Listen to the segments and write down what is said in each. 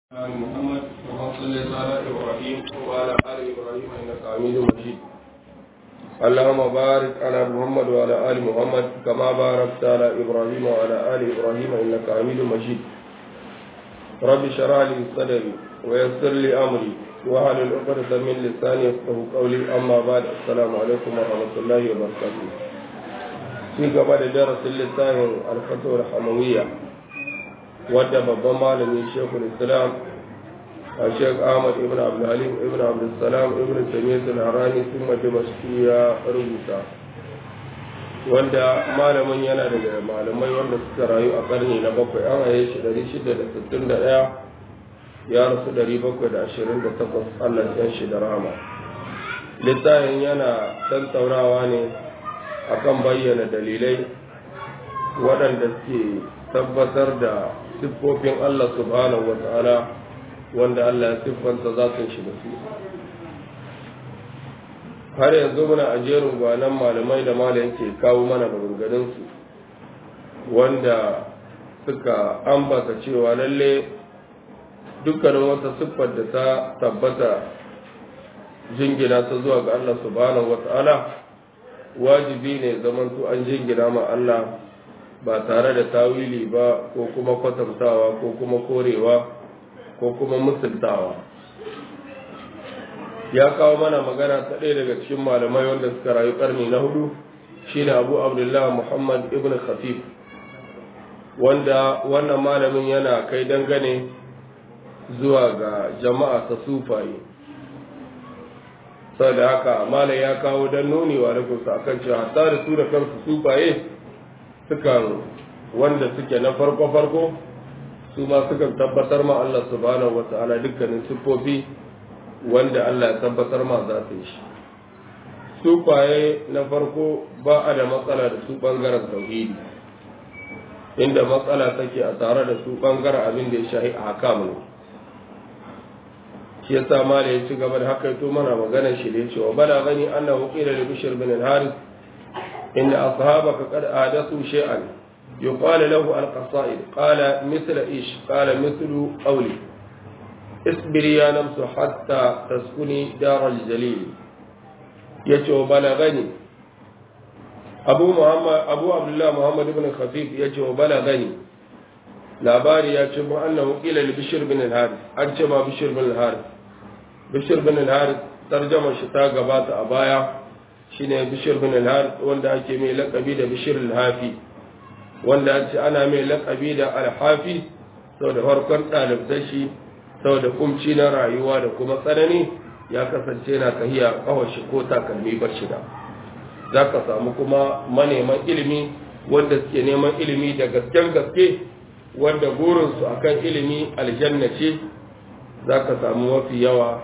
آل محمد كما صليت على إبراهيم وعلى آل إبراهيم إنك حميد مجيد اللهم بارك على محمد وعلى آل محمد كما باركت على إبراهيم وعلى آل إبراهيم إنك حميد مجيد رب اشرح لي صدري ويسر لي أمري واحلل عقدة من لساني يفقهوا قولي أما بعد السلام عليكم ورحمة الله وبركاته في قبل درس اللسان الفتوى الحموية wadda babban malami shekul islam a shek ahmad ibn abdulhalim ibn abdulsalam ibn tamiyyat al-harani sun dimashki ya rubuta wanda malamin yana daga malamai wanda suka rayu a karni na bakwai an haye shi 661 ya rasu 728 allah ya shi da rama littafin yana tattaunawa ne akan bayyana dalilai waɗanda suke tabbatar da siffofin Allah subhanahu wa ta'ala wanda Allah ya siffanta zatin shi da su har yanzu muna a jerin gwanan malamai da malam ke kawo mana maganganunsu wanda suka ambata cewa lalle dukkanin wata siffar da ta tabbata jingina ta zuwa ga Allah subhanahu wa ta'ala wajibi ne zamantu an jingina ma Allah ba tare da tawili ba ko kuma kwatantawa ko kuma korewa ko kuma musultawa ya kawo mana magana ta ɗaya daga cikin malamai wanda suka rayu ƙarni na hudu shine abu abdullah muhammad ibn khafif wanda wannan malamin yana kai dangane zuwa ga jama'a ta sufaye sau da haka malam ya kawo don nuni wa da kusa akan cewa hatta da su da kansu sufaye sukan wanda suke na farko-farko su ma sukan tabbatar ma Allah subhanahu wa ta'ala dukkanin siffofi wanda Allah ya tabbatar ma za su yi shi su kwaye na farko ba a da matsala da su bangaren tauhidi inda matsala take a tare da su bangaren abin da ya shahi a hakamu ne shi yasa ma da ya ci gaba da haka to mana maganar shi da ya ce wa bala gani annahu qila li bishr bin al-harith إن أصحابك قد آدثوا شيئا يقال له القصائد قال مثل إيش قال مثل قولي اصبري يا نفس حتى تسكني دار الجليل يجو بلغني أبو محمد أبو عبد الله محمد بن خفيف يجو بلغني labari ya ce annahu qila li bishr bin al-harith an ce ma bishr bin al-harith bishr bin al-harith tarjama shi ta gabata a baya shine bishir bin al wanda ake mai lakabi da bishir al-hafi wanda an ce ana mai lakabi da al-hafi saboda farkon ɗalibtar shi saboda kumci na rayuwa da kuma tsanani ya kasance na tahiya kawai shi ko takalmi bar shida za ka samu kuma maneman ilimi wanda suke neman ilimi da gasken gaske wanda burinsu akan ilimi aljanna ce za ka samu mafi yawa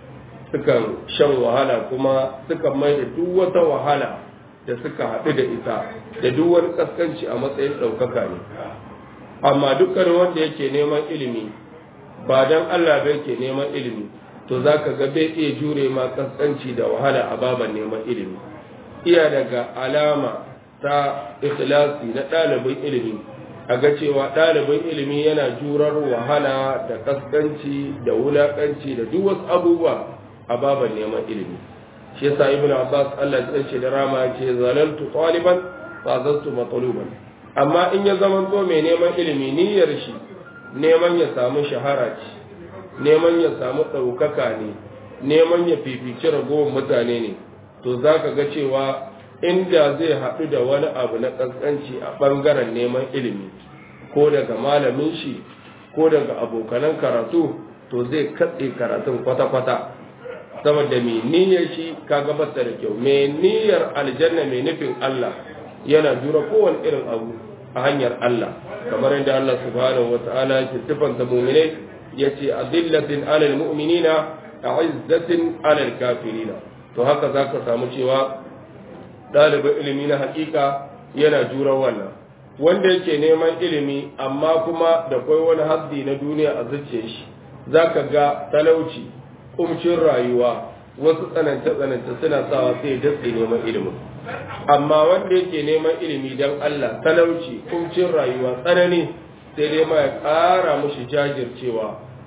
sukan shan wahala kuma sukan mai da duk wata wahala da suka haɗu da ita da duk wani kaskanci a matsayin ɗaukaka ne amma dukkan wanda yake neman ilimi ba don Allah ba yake neman ilimi to za ka ga bai iya jure ma kaskanci da wahala a baban neman ilimi iya daga alama ta ikhlasi na ɗalibin ilimi a ga cewa ɗalibin ilimi yana jurar wahala da kaskanci da wulakanci da duk wasu abubuwa a baban neman ilimi shi yasa ibnu abbas Allah ya ce da rama ce zalaltu taliban fa zastu matluban amma in ya zama to mai neman ilimi niyyar shi neman ya samu shahara ce neman ya samu ɗaukaka ne neman ya fifici ragowar mutane ne to zaka ga cewa inda zai haɗu da wani abu na ƙasƙanci a ɓangaren neman ilimi ko daga malamin shi ko daga abokanan karatu to zai katse karatun kwata-kwata saboda mai niyyar shi ka gabata da kyau mai niyyar aljanna mai nufin Allah yana jura kowane irin abu a hanyar Allah kamar yadda Allah subhanahu wa ta'ala ya sifanta mu'minai yace adillatin alal mu'minina a'izzatin alal kafirina to haka zaka samu cewa ɗalibin ilimi na hakika yana jura wannan wanda yake neman ilimi amma kuma da kai wani haddi na duniya a zuciyar shi zaka ga talauci kumcin rayuwa wasu tsanance-tsanance suna sawa sai datse neman ilimin amma wanda yake neman ilimi don Allah talauci kumcin rayuwa tsanani sai dai ma ya ƙara mushi jajircewa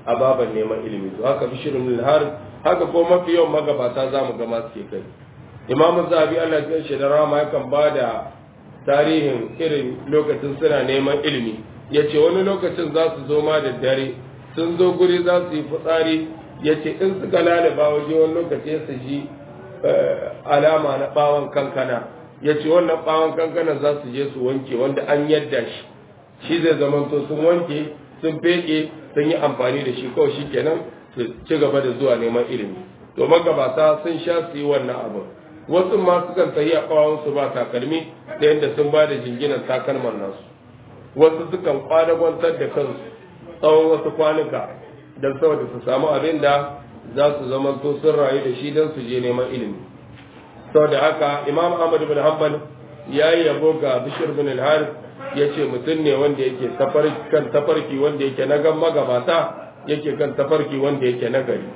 a baban neman ilimi to haka bishirin al-harith haka ko mafi yawan magabata za mu ga masu ke kai imamu zabi Allah ya shi da rama yakan ba da tarihin irin lokacin suna neman ilimi ya ce wani lokacin za su zo ma da dare sun zo guri za su yi fitsari ya ce in suka lalaba waje wani lokaci ya ji alama na bawon kankana ya ce wannan bawon kankana za su je su wanke wanda an yadda shi shi zai zamanto sun wanke sun feke sun yi amfani da shi kawai shi kenan su ci gaba da zuwa neman ilimi to magabata sun sha su yi wannan abin wasu ma sukan sayi a su ba takalmi da yadda sun ba da jinginan takalman nasu wasu sukan kwanagwantar da kansu tsawon wasu kwanuka don saboda su samu abin da za su zama to sun rayu da shi don su je neman ilimi saboda haka imam ahmad bin hanbal ya yi yabo ga bishir bin al ya ce mutum ne wanda yake kan tafarki wanda yake na gan magabata yake kan tafarki wanda yake na gari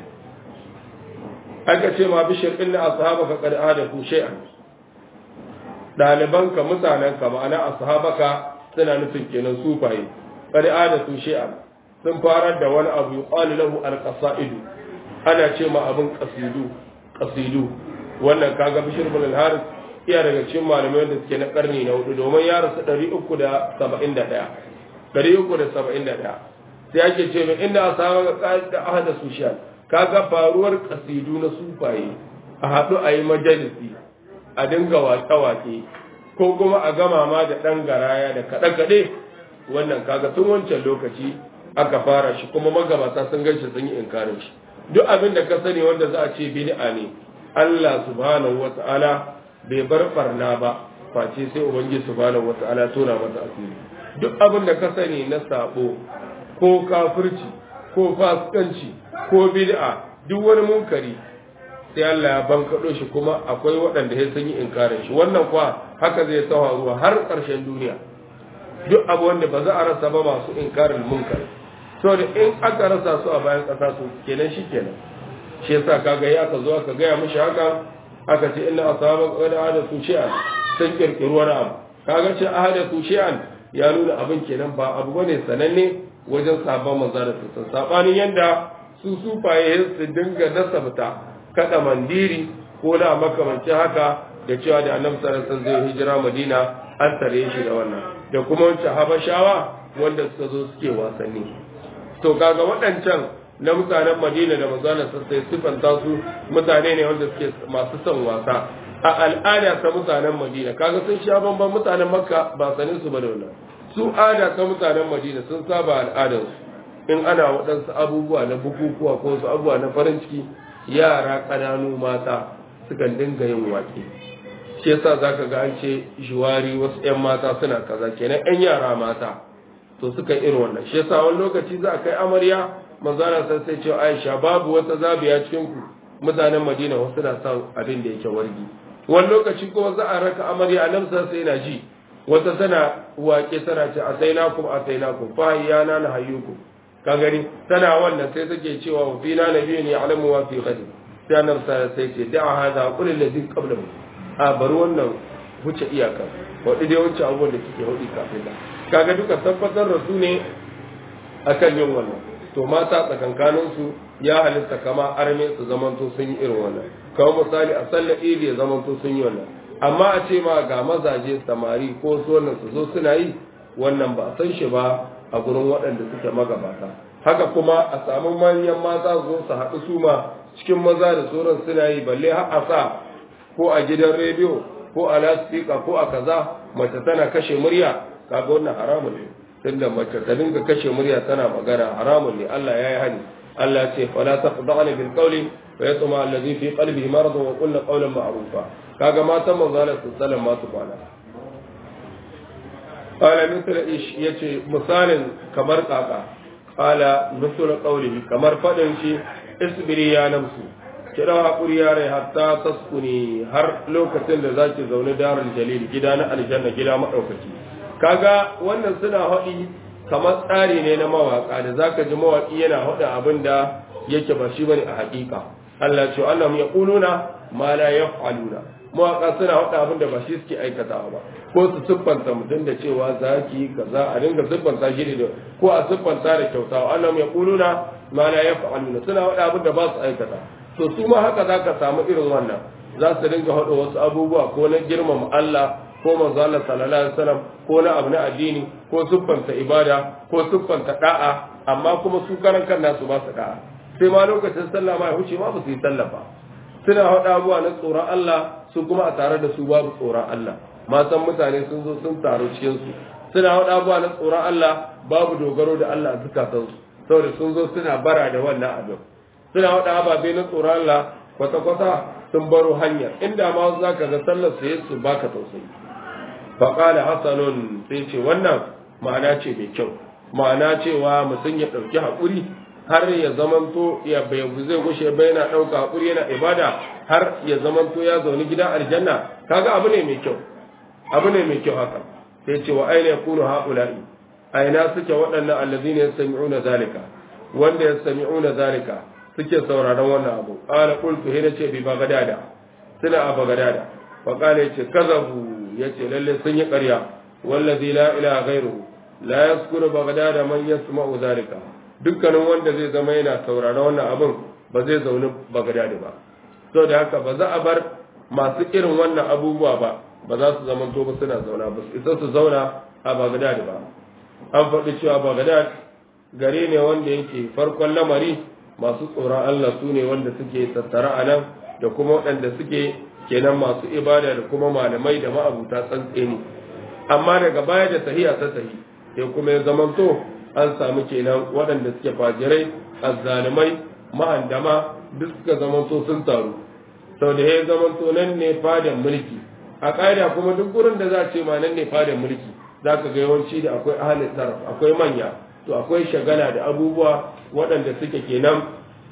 aka ce ma bishir ɗin na ashabaka kad adaku shay'an ɗalibanka mutanenka ma'ana ashabaka suna nufin kenan sufaye kad adatu shay'an sun farar da wani abu yuqalu lahu al-qasaidu ana ce ma abin qasidu qasidu wannan kaga bishir bin al-harith iya daga cikin malamai da suke na karni na hudu domin ya rasu 371 371 sai ake ce mai inda ashabaka da ahada sushan kaga faruwar kasidu na sufaye a haɗu a yi majalisi a dinga wake-wake ko kuma a gama ma da ɗan garaya da kaɗe-kaɗe wannan kaga tun wancan lokaci aka fara shi kuma magabata sun ganshi sun yi inkarin shi duk abin da ka sani wanda za a ce bid'a ne Allah subhanahu wata'ala bai bar farna ba face sai ubangiji subhanahu wata'ala tona masa asiri duk abin da ka sani na sabo ko kafirci ko fasikanci ko bid'a duk wani munkari sai Allah ya bankaɗo shi kuma akwai waɗanda ya sun yi inkarin shi wannan kuwa haka zai tawa ruwa har ƙarshen duniya duk abu wanda ba za a rasa ba masu inkarin munkari saboda in aka rasa su a bayan ƙasa su kenan shi kenan shi yasa kaga ya aka zo aka gaya mishi haka aka ce inna asaba qad ahdathu shay'an sun kirkiri wani abu kaga ce ahdathu shay'an ya nuna abin kenan ba abu bane sananne wajen sabon manzo da sun sabanin yanda su sufaye su dinga nasabta kada mandiri ko na makamancin haka da cewa da annabi sallallahu alaihi wasallam zai hijira madina an tare shi da wannan da kuma wancan habashawa wanda suka zo suke wasanni to kaga waɗancan na mutanen madina da manzana sai sifanta su mutane ne wanda suke masu son wasa a al'ada ta mutanen madina kaga sun sha bamban mutanen makka ba sanin su ba da wannan su ada ta mutanen madina sun saba al'adarsu in ana waɗansu abubuwa na bukukuwa ko wasu abubuwa na farin ciki yara ƙananu mata sukan dinga yin waƙe shi yasa zaka ga an ce shuwari wasu 'yan mata suna kaza kenan 'yan yara mata to suka irin wannan shi yasa wani lokaci za a kai amarya manzana san sai ce Aisha babu wata zabiya cikin ku mutanen Madina wasu na son abin da yake wargi wani lokaci kuma za a raka amarya nan sai na ji wata tana waƙe tana ce asainakum asainakum fa yana na hayyukum ka gani tana wannan sai take cewa wa fina nabiyyun ya'lamu wa fi ghadi sai annabi sai ce da'a hada qul alladhi qablahu a bar wannan wuce iyaka wadda dai wancan abubuwan da kike hudu kafin da kaga duka tabbatar da su ne akan yin wannan to mata tsakankanin su ya halitta kama arme su zamanto sun yi irin wannan kamar misali a sallar idi ya zamanto sun yi wannan amma a ce ma ga mazaje samari ko su wannan su zo suna yi wannan ba a san shi ba a gurin waɗanda suke magabata haka kuma a samu manyan mata zo su haɗu su ma cikin maza da sauran suna yi balle har a sa ko a gidan rediyo ko a lasfika ko a kaza mace tana kashe murya kaga wannan haramun ne tunda mace ta dinga kashe murya tana magana haramun ne Allah ya yi hani Allah ce fala taqda'na bil qawli wa yatma alladhi fi qalbihi marad wa qulna qawlan ma'rufa kaga matan manzo Allah sallallahu ma su kwana qala mithla ish yace misalin kamar kaka qala mithla qawlihi kamar fadin shi isbiri ya namsu kira haƙuri yare hatta taskuni har lokacin da zaki zaune darul jalil gida na aljanna gida maɗaukaki kaga wannan suna haɗi kamar tsari ne na mawaƙa da zaka ji mawaƙi yana haɗa abin da yake ba shi bane a haƙiƙa Allah ce Allah ya kuluna ma la yaf'aluna mawaƙa suna haɗa abin da ba shi suke aikatawa ba ko su siffanta mutum da cewa zaki kaza a dinga siffanta shi da ko a siffanta da kyautawa Allah ya kuluna ma la yaf'aluna suna faɗa abin da ba su aikata to su ma haka zaka samu irin wannan za su dinga haɗa wasu abubuwa ko na girmama Allah ko manzo Allah sallallahu alaihi wasallam ko na abu na addini ko siffanta ibada ko siffanta da'a amma kuma su karan kan nasu ba su da'a sai ma lokacin sallah ma ya huce ma ba su yi sallah ba suna haɗa abubuwa na tsoron Allah su kuma a tare da su babu tsoron Allah matan mutane sun zo sun taru cikin su suna haɗa abubuwa na tsoron Allah babu dogaro da Allah a zukatansu saboda sun zo suna bara da wannan abin suna haɗa ababe na tsoron Allah kwata-kwata sun baro hanyar inda ma za ka ga sallar su su baka tausayi faƙala hasanun sai ce wannan ma'ana ce mai kyau ma'ana cewa mutum ya ɗauki haƙuri har ya zamanto ya bai zai gushe bai yana ɗauka haƙuri yana ibada har ya zamanto ya zaune gidan aljanna kaga abu ne mai kyau abu ne mai kyau haka sai ce wa aina yakunu haula'i aina suke waɗannan allazina yastami'una zalika wanda yastami'una zalika suke sauraron wannan abu qala qultu hina ce bi bagadada suna a bagadada fa qala yace kazabu yace lalle sun yi ƙarya wallazi la ilaha ghairuhu la yaskuru bagadada man yasma'u zalika dukkanin wanda zai zama yana sauraron wannan abin ba zai zaune bagadada ba so da haka ba za a bar masu irin wannan abubuwa ba ba za su zama to ba suna zauna ba su isa su zauna a bagadada ba an faɗi cewa bagadad gari ne wanda yake farkon lamari masu tsoron Allah su ne wanda suke tattara a nan da kuma waɗanda suke kenan masu ibada da kuma malamai da ma'abuta tsantseni amma daga baya da tahiya ta tahi sai kuma ya zamanto an samu kenan waɗanda suke fajirai azzalimai mahandama duk suka zamanto sun taru sau da ya zamanto nan ne fadan mulki a ƙa'ida kuma duk gurin da za a ce ma nan ne fadan mulki za ka ga yawanci da akwai ahalin taraf akwai manya to akwai shagala da abubuwa waɗanda suke kenan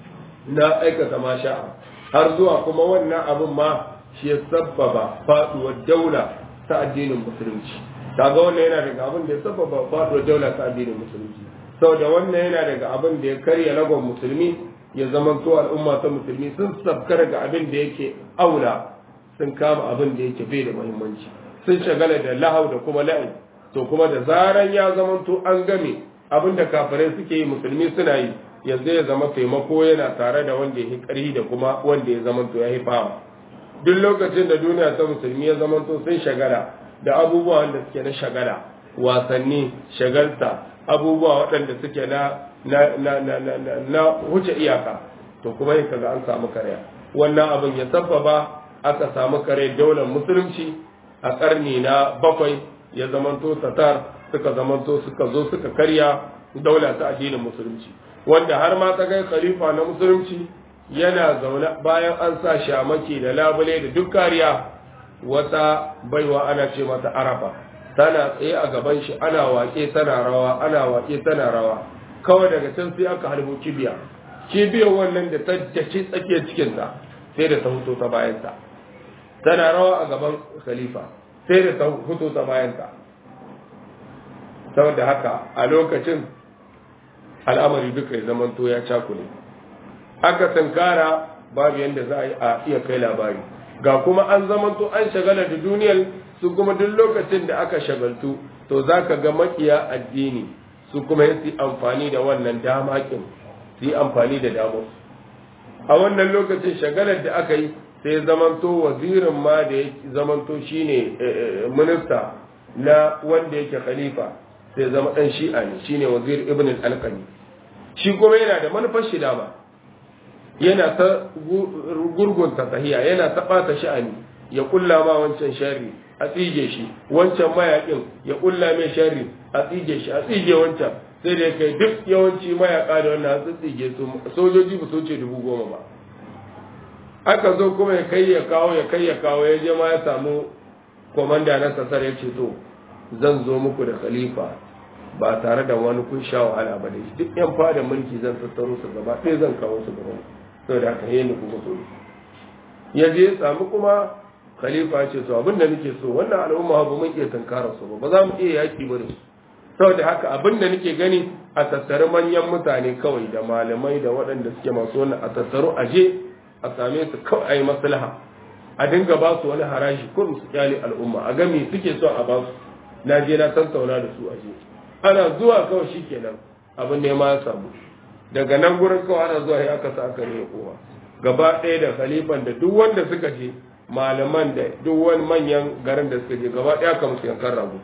na aikata masha har zuwa kuma wannan abin ma shi ya sabbaba faduwar daula ta addinin musulunci kaga wannan yana daga abin da ya sabbaba faduwar daula ta addinin musulunci saboda wannan yana daga abin da ya karya lagon musulmi ya zamanto al'umma ta musulmi sun sabkar ga abin da yake aula sun kama abin da yake bai da muhimmanci sun shagala da lahau da kuma la'in to kuma da zaran ya zamanto an game abin da kafirai suke yi musulmi suna yi yanzu ya zama taimako yana tare da wanda ya ƙarhi da kuma wanda ya zamanto ya fawa duk lokacin da duniya ta musulmi ya zamanto sun shagala da abubuwa wanda suke na shagala wasanni shagalta abubuwa waɗanda suke na na na na na na, na huce iyaka to kuma yin kaga an samu karya wannan abin ya sabbaba aka samu kare daular musulunci a ƙarni na bakwai ya zamanto tatar suka zamanto suka zo suka karya daula ta addinin musulunci wanda har ma ta kai khalifa na musulunci yana zaune bayan an sa shamaki da labule da duk kariya wata baiwa ana ce mata arafa tana tsaye a gaban shi ana wake tana rawa ana wake tana rawa kawai daga can sai aka halbo kibiya kibiyar wannan da ta daki tsakiyar cikinta sai da ta fito ta bayanta tana rawa a gaban khalifa sai da ta fito ta bayanta saboda haka a lokacin al'amari duka ya zamanto ya cakule aka sankara babu yadda za a yi a iya kai labari ga kuma an zamanto an shagala da duniyar su kuma duk lokacin da aka shagaltu to za ka ga makiya addini su kuma yi amfani da wannan damakin su yi amfani da damar a wannan lokacin shagalar da aka yi sai zamanto wazirin ma da ya zamanto shine minista na wanda yake khalifa sai zama dan shi'a ne shine wazir ibn al-alqami shi kuma yana da manufar shi dama yana ta gurgunta tahiya yana ta bata sha'ani ya kulla ma wancan sharri a tsige shi wancan mayakin ya kulla mai sharri a tsige shi a tsige wancan sai da kai duk yawanci mayaka da wannan an tsige su sojoji ba su ce dubu goma ba aka zo kuma ya kai ya kawo ya kai ya kawo ya je ma ya samu komanda na sasar ya ce to zan zo muku da khalifa ba tare da wani kun sha wahala ba da shi duk yan fada mulki zan tattaro su gaba ɗaya zan kawo su gaba saboda haka yayin kuma so ya je ya samu kuma khalifa ce to abin da nake so wannan al'umma ba mun iya tunkara su ba ba za mu iya yaki ba da su saboda haka abin da nake gani a tattare manyan mutane kawai da malamai da waɗanda suke masu wannan a tattaro a je a same su kawai a yi maslaha a dinga ba su wani haraji ko su kyale al'umma a gami suke son a ba su na je na tattauna da su a je ana zuwa kawai shikenan abin ne ma ya samu daga nan gurin kawai ana zuwa ya aka sa aka ne kowa gaba ɗaya da khalifan da duk wanda suka je malaman da duk wani manyan garin da suka je gaba ɗaya ka musu yankan rago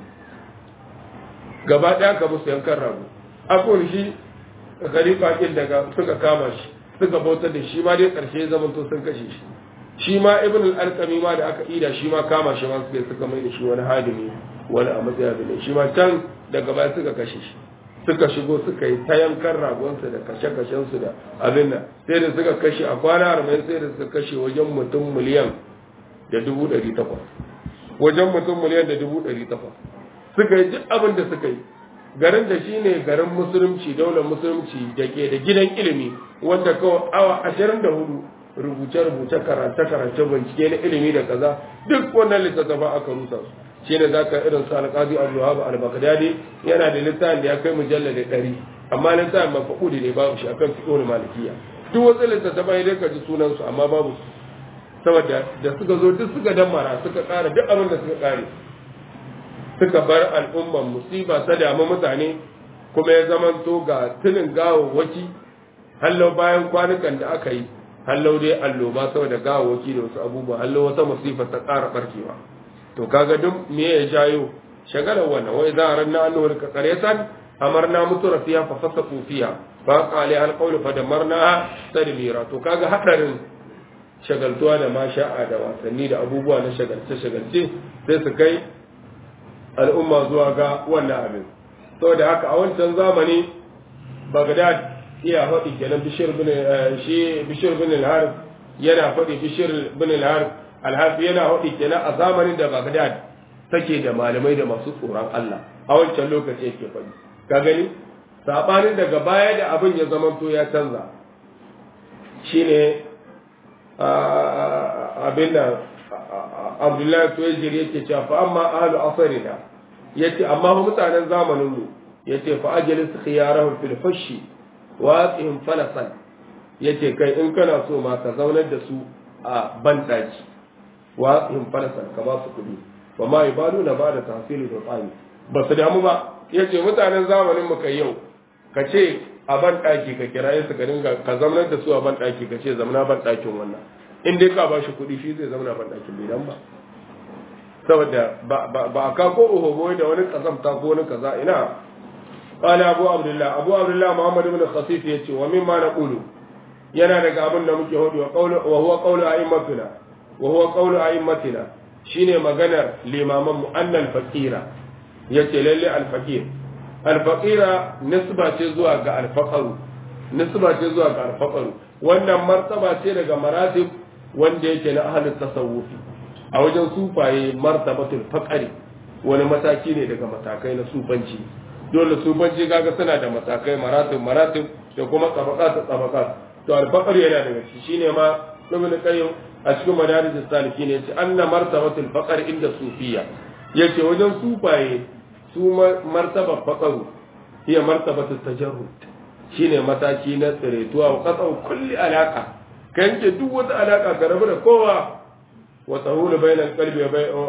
gaba ɗaya ka musu yankan rago akwai shi khalifa kin daga suka kama shi suka bautar da shi ma dai ƙarshe zaman to sun kashe shi shi ma ibn al-alqami ma da aka ida shi ma kama shi ma suka suka mai da shi wani hadimi wani a matsayin da shi ma can daga baya suka kashe shi suka shigo suka yi ta yankan ragonsa da kashe-kashensu da abin nan sai da suka kashe a kwana arba'in sai da suka kashe wajen mutum miliyan da dubu ɗari takwas wajen mutum miliyan da dubu ɗari takwas suka yi duk abin da suka yi garin da shi ne garin musulunci daular musulunci da ke da gidan ilimi wanda kawai awa ashirin da hudu rubuce-rubuce karance-karance bincike na ilimi da kaza duk wannan littattafa aka rusa su shi ne za ka irin su alƙazi abu wahab al-baghdadi yana da littafin da ya kai mujalla da ɗari amma littafin mafaƙudi ne babu shi akan fiƙo da malikiya duk wasu littattafai dai ka ji sunansu amma babu su saboda da suka zo duk suka dammara suka ƙara duk abin da suka ƙare suka bar al'umman musiba ta damu mutane kuma ya zamanto ga tunin gawawwaki hallau bayan kwanukan da aka yi hallau dai alloba saboda gawawwaki da wasu abubuwa hallau wata musifa ta ƙara ɓarkewa to kaga duk me ya jayo shagalar wannan wai za a ranna an nuna ka qaryatan amarna mutura fiya fa fasaqu fiya fa qali al qawlu fa damarna tadmira to kaga hadarin shagaltuwa da masha'a da wasanni da abubuwa na shagalce shagalce sai su kai al'umma zuwa ga wannan abin saboda haka a wancan zamani Baghdad iya faɗi kenan bishir bin shi bishir bin al-harith yana faɗi bishir bin al-harith alhafi yana haɗi kenan a zamanin da Baghdad take da malamai da masu tsoron Allah a wancan lokaci yake faɗi ka gani sabanin daga baya da abin ya zamanto ya canza shine abin da Abdullahi Tuwajir yake cewa fa amma ahlu asrina yace amma mutanen zamanin mu yace fa ajlis khiyarahum fil hushi waqihim falasan yace kai in kana so ma ka zaunar da su a bandaki wa in falasan ka ba su kuɗi ba ma ibadu na ba da tafsiri da tsani ba su damu ba ya ce mutanen zamanin mu kai yau ka ce a ban ɗaki ka kiraye su ka dinga ka zamanar da su a ban ɗaki ka ce zamana ban ɗakin wannan in dai ka ba shi kuɗi shi zai zamana ban ɗakin bai dan ba saboda ba a ka ko ohobo da wani kazamta ko wani kaza ina قال أبو عبد الله أبو عبد الله محمد بن خصيف يتي ومما نقول yana daga abin da muke hudu wa huwa qawlu a'immatina wa huwa qawlu a'immatina shine maganar limaman mu annal faqira yace lalle al faqir al faqira nisba ce zuwa ga al faqaru nisba ce zuwa ga al faqaru wannan martaba ce daga maratib wanda yake na ahlul tasawufi a wajen sufaye martabatul faqari wani mataki ne daga matakai na sufanci dole sufanci kaga suna da matakai maratib maratib da kuma tabaqat tabaqat to alfaqar yana daga shi shine ma ibn qayyim a cikin madarij salikin yace anna martabatul faqar inda sufiya yace wajen sufaye su martaba faqaru hiya martabatul tajarrud shine mataki na tsiretuwa wa qat'u kulli alaka kan ke duk wata alaka ka rabu da kowa wa tahulu bainal qalbi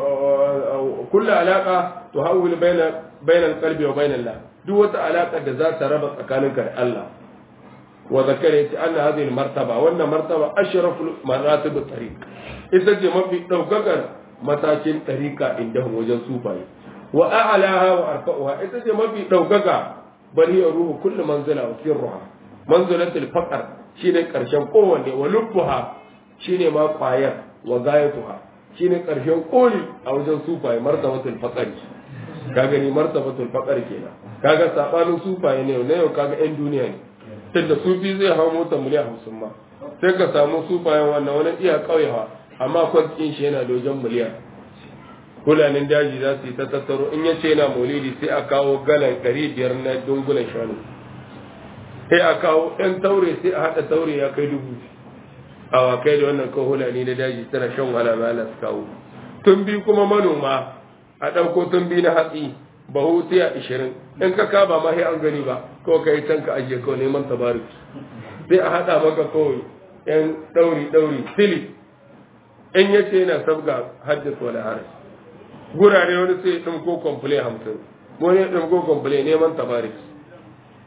wa kulli alaka tuhawil bainal bainal qalbi wa bainal la duk wata alaka da za ta raba tsakaninka da Allah وذكر أن هذه المرتبة وأن مرتبة أشرف مراتب الطريق إذا جمع في دوكاكر متاكين طريقة عندهم وجن سوفاي وأعلاها وأرفعها إذا جمع في دوكاكا بل هي روح كل منزلة وسرها منزلة الفقر شين كرشن قوة ولبها شين ما قاير وغايتها شين كرشن قولي أو جن سوفاي مرتبة الفقر kaga ni martabatul faqar kenan kaga sabanin sufaye ne ne kaga yan duniya ne tunda sufi zai hau mota miliyan hamsin ma sai ka samu sufayen wannan wani iya kauyewa amma kwantin shi yana dojon miliyan kulanin daji za su yi ta tattaro in ya ce yana maulidi sai a kawo galan ɗari biyar na dungulan shanu sai a kawo ɗan taure sai a haɗa taure ya kai dubu awakai da wannan kawo hulani na daji tana shan wahala ma su kawo tun bi kuma manoma a ɗauko tun bi na hatsi bahu sai a ishirin in ka kaba ma sai an gani ba ko ka yi can ka ajiye kawai neman tabarik sai a haɗa maka kawai yan ɗauri ɗauri sili in ya ce yana sabga haddasa wani harin gurare wani sai ɗin ko komfule hamsin wani ɗin ko komfule neman tabarik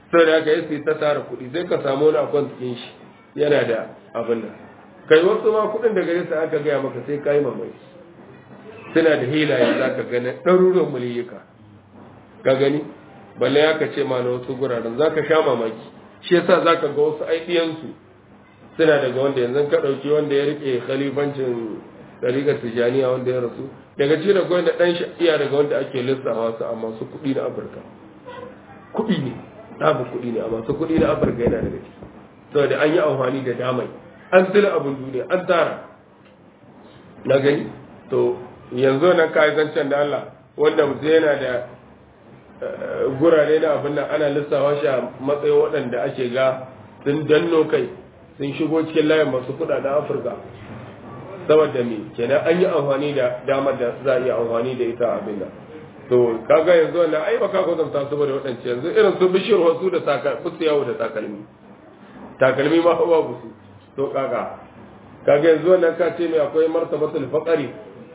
sau da aka yi ta tara kuɗi sai ka samu wani akwan cikin shi yana da abin nan kai wasu ma kuɗin da gare su aka gaya maka sai ka yi mamaki suna da hilaye za ka gani ɗaruruwan miliyyuka ka gani balle ya ka ce ma na wasu guraren za ka sha mamaki shi yasa za ka ga wasu aidiyansu suna daga wanda yanzu ka ɗauki wanda ya riƙe khalifancin ɗariƙar tijjaniya wanda ya rasu daga ci da gwanda ɗan iya daga wanda ake lissawa su a masu kuɗi na afirka kuɗi ne ɗabu kuɗi ne a masu kuɗi na afirka yana daga ciki saboda an yi amfani da damai an tila abin duniya an tara na gani to yanzu nan ka zancen da Allah wanda mutum yana da gurare na abin nan ana lissawa shi a matsayin waɗanda ake ga sun danno kai sun shigo cikin layin masu kuɗaɗen afirka saboda me kenan an yi amfani da damar da za a yi amfani da ita abin nan to kaga yanzu wannan ai baka kwatanta su da waɗance yanzu irin su bishiyar wasu da takalmi su yawo da takalmi takalmi ma babu su to kaga kaga yanzu wannan ka ce mai akwai martabatul faqari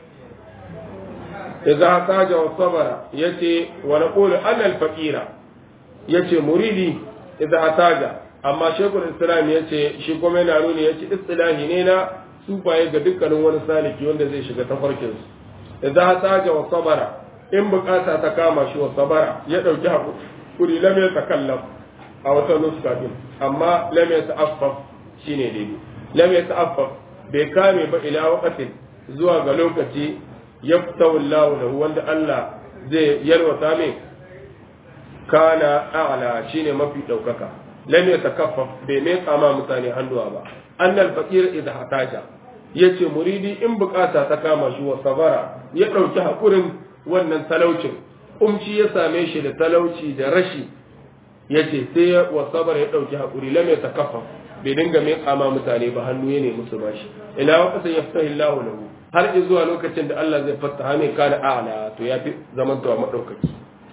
idza hataja wa sabara yace wa naqulu anna al faqira yace muridi idza hataja amma shekul islam yace shi kuma yana nuni yace istilahi ne na sufaye ga dukkanin wani saliki wanda zai shiga tafarkin su idza hataja wa sabara in bukata ta kama shi wa sabara ya dauki hakuri lam ya takallam a wata nuska din amma lam ya ta'affaf shine daidai lam ya ta'affaf bai kame ba ila waqatin zuwa ga lokaci yaftahu Allah lahu wanda Allah zai yalwata mai kana a'la shine mafi daukaka lam ya takaffaf bai mai kama mutane hannuwa ba annal faqir idha hataja yace muridi in bukata ta kama shi wa sabara ya dauki hakurin wannan talaucin umci ya same shi da talauci da rashi ya ce sai ya wasabar ya ɗauki haƙuri lam ya takaffa bai dinga mai kama mutane ba hannu ya nemi su bashi ila waqta yaftahi Allahu lahu har zuwa lokacin da Allah zai fattaha mai kana a'la to ya fi zamantowa madaukaki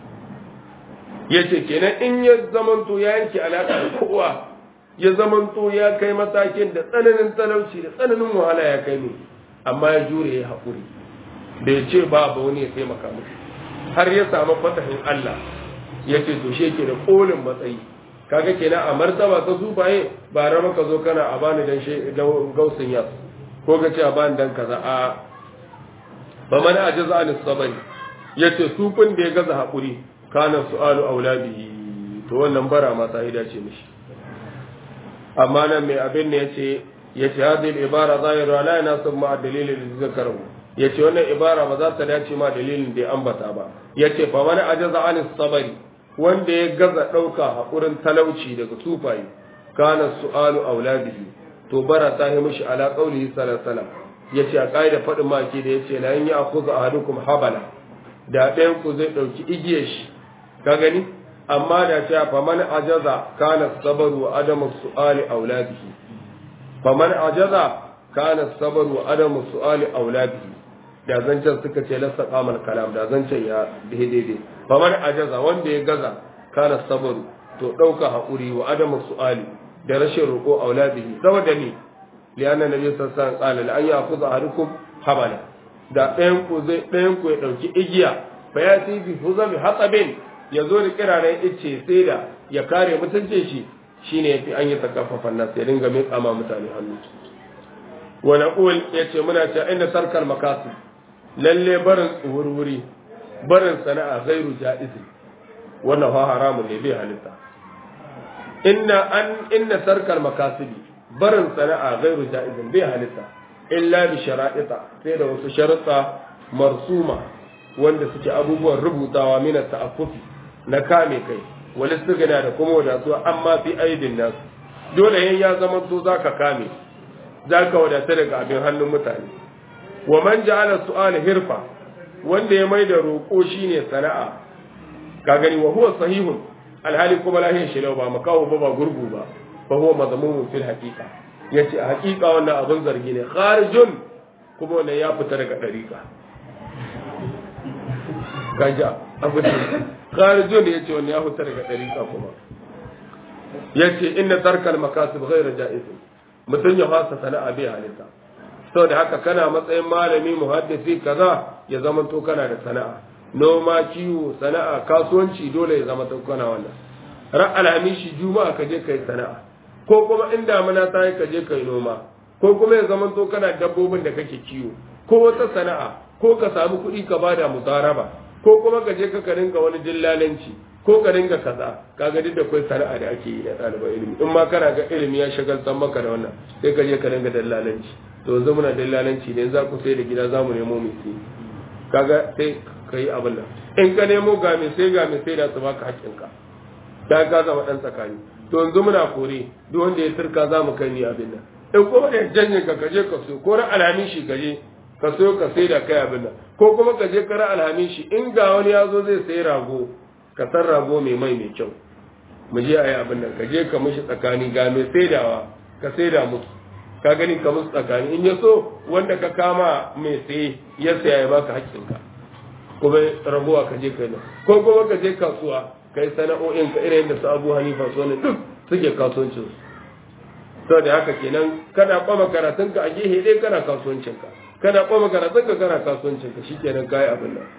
yace kenan in ya zamanto ya yanke alaka da kowa ya zamanto ya kai matakin da tsananin talauci da tsananin wahala ya kai ne amma ya jure ya haƙuri bai ce ba ba wani ya taimaka musu har ya samu fatahin Allah ya ce to shi yake da kolin matsayi kaga kenan a martaba ta zubaye ba rama ka zo kana a bani dan shi dan gausin yas ko ka ce a bani dan kaza a ba man ajaza an sabari yace sufin da ya gaza hakuri kana su'alu aulabihi to wannan bara ma sai dace mishi amma nan mai abin ne yace yace hadhihi ibara zahiru la yanasib ma dalilin da zakaru yace wannan ibara ba za ta dace ma dalilin da ya ambata ba yace fa man ajaza an sabari wanda ya gaza ɗauka haƙurin talauci daga sufaye kana su'alu auladihi to bara ta yi mishi ala qaulihi sallallahu alaihi ya ce a ƙa'ida faɗin maki da ya ce la yin ya akuza ahadukum habala da ɗayan ku zai ɗauki igiyar shi ka gani amma da ce fa man ajaza kana sabaru wa adamu su'ali auladihi fa man ajaza kana sabaru wa adamu su'ali auladihi da zancen suka ce lasa kamal kalam da zancen ya daidai famar ajaza wanda ya gaza kana sabaru to dauka hakuri wa adamu su'ali da rashin roƙo auladihi saboda ni lianna nabi sallallahu alaihi wasallam qala an ya'khudha ahadukum habala da ɗayan ku zai ɗayan ku ya dauki igiya fa ya ti bi huzami hatabin ya zo da kiraren icce sai da ya kare mutuncin shi shine yafi an yi takaffafan nas ya dinga mai kama mutane hannu wa naqul yace muna cewa inda sarkal makasib lalle barin tsuhurwuri barin sana'a gairu ja'izi wannan fa haramun ne bai halitta inna an inna sarkar makasibi barin sana'a gairu ja'izin bai halitta illa bi shara'ita sai da wasu sharuɗa marsuma wanda suke abubuwan rubutawa mina ta'affufi na kame kai wal istigna da kuma wadatuwa amma fi aidin nasu dole yan ya zama to zaka kame zaka wadata daga abin hannun mutane wa man ja'ala su'ala hirfa wanda ya mai da roƙo shine sana'a ka gani wa huwa sahihun alhali kuma lahiyar shi ba makawo ba ba gurgu ba fa huwa mazmumun fil haqiqa yace a haqiqa wannan abun zargi ne kharijun kuma wannan ya fita daga dariqa kaja abu da kharijun yace wannan ya fita daga dariqa kuma yace inna tarkal makasib ghayra ja'iz mutun ya fasa sana'a bai halitta saboda haka kana matsayin malami muhaddisi kaza ya zama to kana da sana'a noma kiwo sana'a kasuwanci dole ya zama to kana wannan ran alhamishi juma'a ka je kai sana'a ko kuma in damuna ta yi ka je kai noma ko kuma ya zama to kana dabbobin da kake kiwo ko wata sana'a ko ka samu kuɗi ka bada mutaraba ko kuma ka je ka ka ringa wani dillalanci ko ka ringa kaza kaga duk da kai sana'a da ake yi da ɗaliban ilimi in ma kana ga ilimi ya shagaltar maka da wannan sai ka je ka ringa dillalanci to yanzu muna dillalanci ne za ku sai da gida za mu nemo mai sai kaga sai ka yi abin nan in ka nemo ga mai sai ga mai sai da su baka haƙƙinka ta ka zama ɗan tsakani to yanzu muna kore duk wanda ya turka za mu kai ni abin nan in kuma da janye ka kaje ka so ko ran alhamin shi kaje ka so ka sai da kai abin nan ko kuma ka je kara alhamin shi in ga wani ya zo zai sai rago ka san rago mai mai mai kyau mu je a yi abin nan ka je ka mishi tsakani ga mai saidawa ka saida musu ka gani ka musu tsakani in ya so wanda ka kama mai sai ya saya ya baka haƙƙinka kuma rabuwa ka je kai nan ko kuma ka je kasuwa kai sana'o'in ka irin da su abu hanifa su ne duk suke kasuwancin su saboda haka kenan kana kwama karatun ka a gehe ɗaya kana kasuwancin ka kana kwama karatun ka kana kasuwancin ka shikenan kai abin nan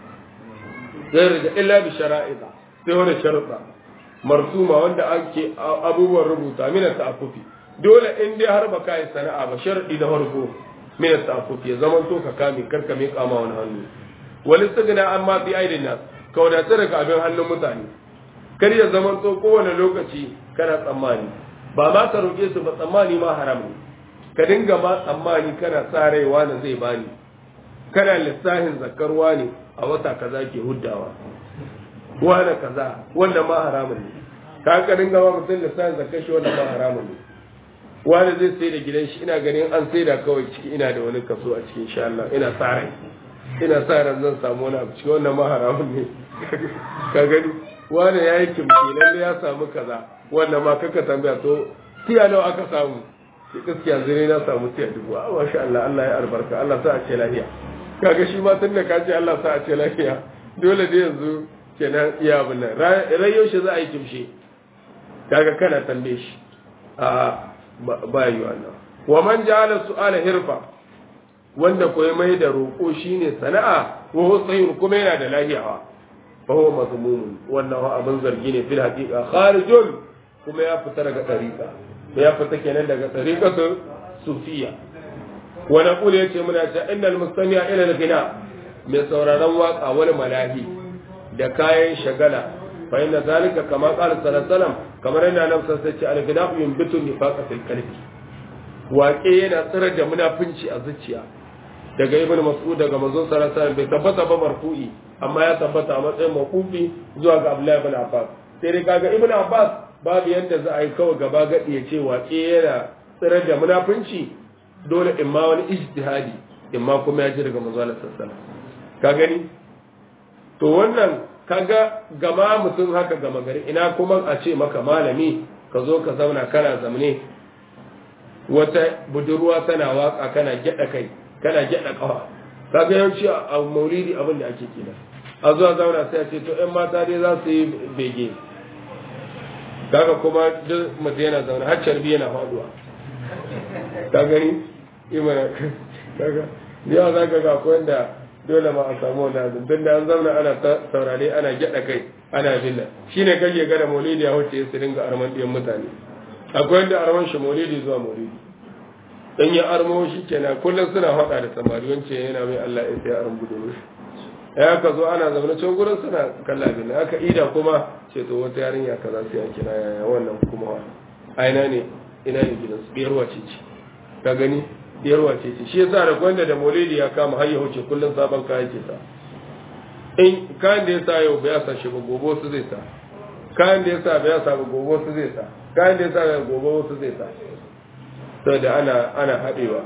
zai rija illa bi shara'iza sai wani sharuɗa marsuma wanda ake abubuwan rubuta mina ta'affufi dole in dai har baka yi sana'a ba sharadi na farko mina ta'affufi ya zaman to ka kame karka mai kama wani hannu wani sigina an ma fi aidin nas ka wadatar daga abin hannun mutane kar ya zaman to kowane lokaci kana tsammani ba ma ka roƙe su ba tsammani ma haram ne ka dinga ma tsammani kana tsarewa na zai bani kana lissahin zakarwa ne a wata kaza ke huddawa wani kaza wanda ma haramun ne ka ka dinga ma mutum lissahin zakar shi wanda ma haramun ne wani zai sai da gidan shi ina ganin an sai da kawai ciki ina da wani kaso a cikin sha Allah ina sa rai ina sa ran zan samu wani abu cikin wannan ma haramun ne ka gani wani ya yi kimki lalle ya samu kaza wannan ma kaka tambaya to tiya nawa aka samu shi gaskiya zire na samu tiya dubu a masha Allah Allah ya albarka Allah sa a ce lafiya kaga shi ma tun da ka ce Allah sa a ce lafiya dole da yanzu kenan iya abin nan rayo shi za a yi kimshe kaga kana tambaye shi a ba yi wannan wa man ja'ala su'ala hirfa wanda ko mai da roƙo shine sana'a wa husayn kuma yana da lahiyawa fa huwa mazmumun wannan abin zargi ne fil haqiqa kharijun kuma ya fita daga tariqa ya fita kenan daga tariqatu sufiya wa naqulu yace muna cewa innal mustami'a ila al-ghina mai sauraron waka wani malahi da kayan shagala fa inna zalika kama qala sallallahu alaihi wasallam kamar yana nan sai ce al-ghina yunbitu nifaqa fil qalbi waƙe yana tsirar da munafunci a zuciya daga ibn mas'ud daga manzon sallallahu alaihi wasallam bai tabbata ba marfu'i amma ya tabbata a matsayin maqufi zuwa ga Abdullahi ibn Abbas sai dai kaga ibn Abbas babu yanda za a yi kawai gaba gadi ya ce waƙe yana tsirar da munafunci dole in ma wani ijtihadi in ma kuma ya ji daga manzon sallallahu alaihi wasallam ka gani to wannan kaga gama mutum haka gama gari ina kuma a ce maka malami ka zo ka zauna kana zamne wata budurwa tana waka kana gyada kai kana gyada kafa kaga yawanci a maulidi abin da ake kina a zuwa zauna sai a ce to ƴan mata dai za su yi bege kaga kuma duk mutum yana zauna har carbi yana faduwa ka gani imana kaga yawa za ka ga akwai wanda dole ma a samu wanda azum tun da an zauna ana saurare ana gyada kai ana binna shine kake ga da maulidi ya wuce su dinga arman ɗiyan mutane akwai wanda arman shi maulidi zuwa maulidi dan ya armo shi kenan kullum suna faɗa da samari wance yana mai Allah ya sai arm gudu ya ka zo ana zaune can gurin suna kalla bin aka ida kuma ce to wata yarinya kaza sai a kira yaya wannan kuma wa a ina ne ina ne gidan su biyar wace ce ka gani biyar wace ce shi yasa da gwanda da maulidi ya kama har ya huce kullum sabon kayan ke sa in kayan da ya sa yau bai sa shi ba gobe su zai sa kayan da ya sa bai sa ba gobe su zai sa kayan da ya sa gobe su zai sa saboda ana ana haɗewa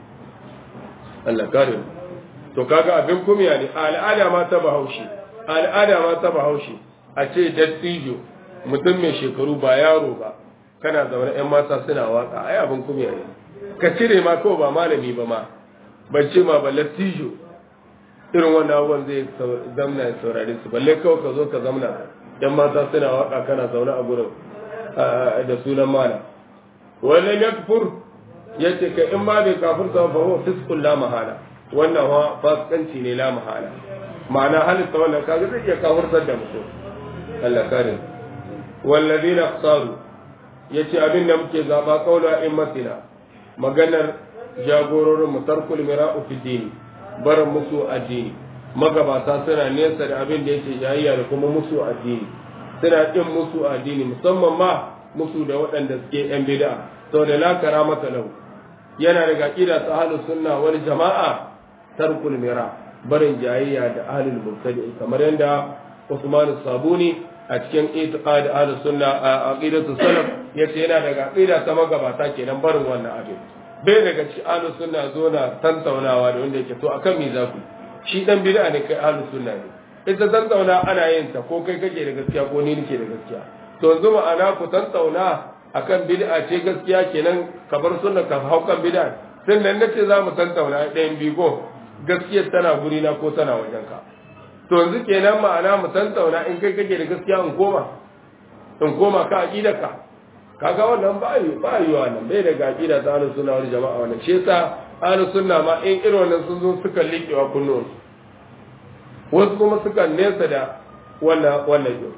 Allah kare to kaga abin kumya ne al'ada ma ta bahaushe al'ada ma ta bahaushe a ce dattijo mutum mai shekaru ba yaro ba kana zaune yan mata suna waka ai abin kumya ne ka cire ma kawai ba malami ba ma ban ce ma ba lattijo irin wannan abubuwan zai zamna ya saurare su balle kawai ka zo ka zamna yan mata suna waka kana zaune a gurin da sunan malam wannan yakfur yace ka in ma bai kafirta ba huwa fisqul la mahala wannan wa fasikanci ne la mahala ma'ana halitta wannan kaga zai iya kafirtar da mutum Allah kare wallazina qasaru yace abin da muke zaba qaula immatina maganar jagororin mu tarkul mira'u fi dini barin musu addini magabata suna nesa da abin da yake jayayya da kuma musu addini suna kin musu addini musamman ma musu da waɗanda suke yan bid'a saboda la karamata lahu yana daga aqida ta ahlus sunna wal jama'a tarkul mira barin jayayya da ahlul mubtadi kamar yadda Usman Sabuni a cikin itiqad ahlus sunna a aqidatu salaf yace yana daga aqida ta magabata kenan barin wannan abin bai daga cikin ahlus sunna zo na tantaunawa da wanda yake to akan me za ku shi dan bid'a ne kai ahlus sunna ne ita tantauna ana yin ta ko kai kake da gaskiya ko ni nake da gaskiya to yanzu ma'ana ku tantauna akan bid'a ce gaskiya kenan ka bar sunna ka hau kan bid'a sannan nace za mu tantauna ɗayan bigo gaskiyar tana guri na ko tana wajen ka to yanzu kenan ma'ana mu tantauna in kai kake da gaskiya in koma in koma ka aqida ka kaga wannan ba yi ba yi wannan bai daga aqida ta ahlus sunna wal jama'a wannan shi yasa ahlus sunna ma in irin wannan sun zo suka liƙewa kullun wasu kuma suka nesa da wannan wannan yau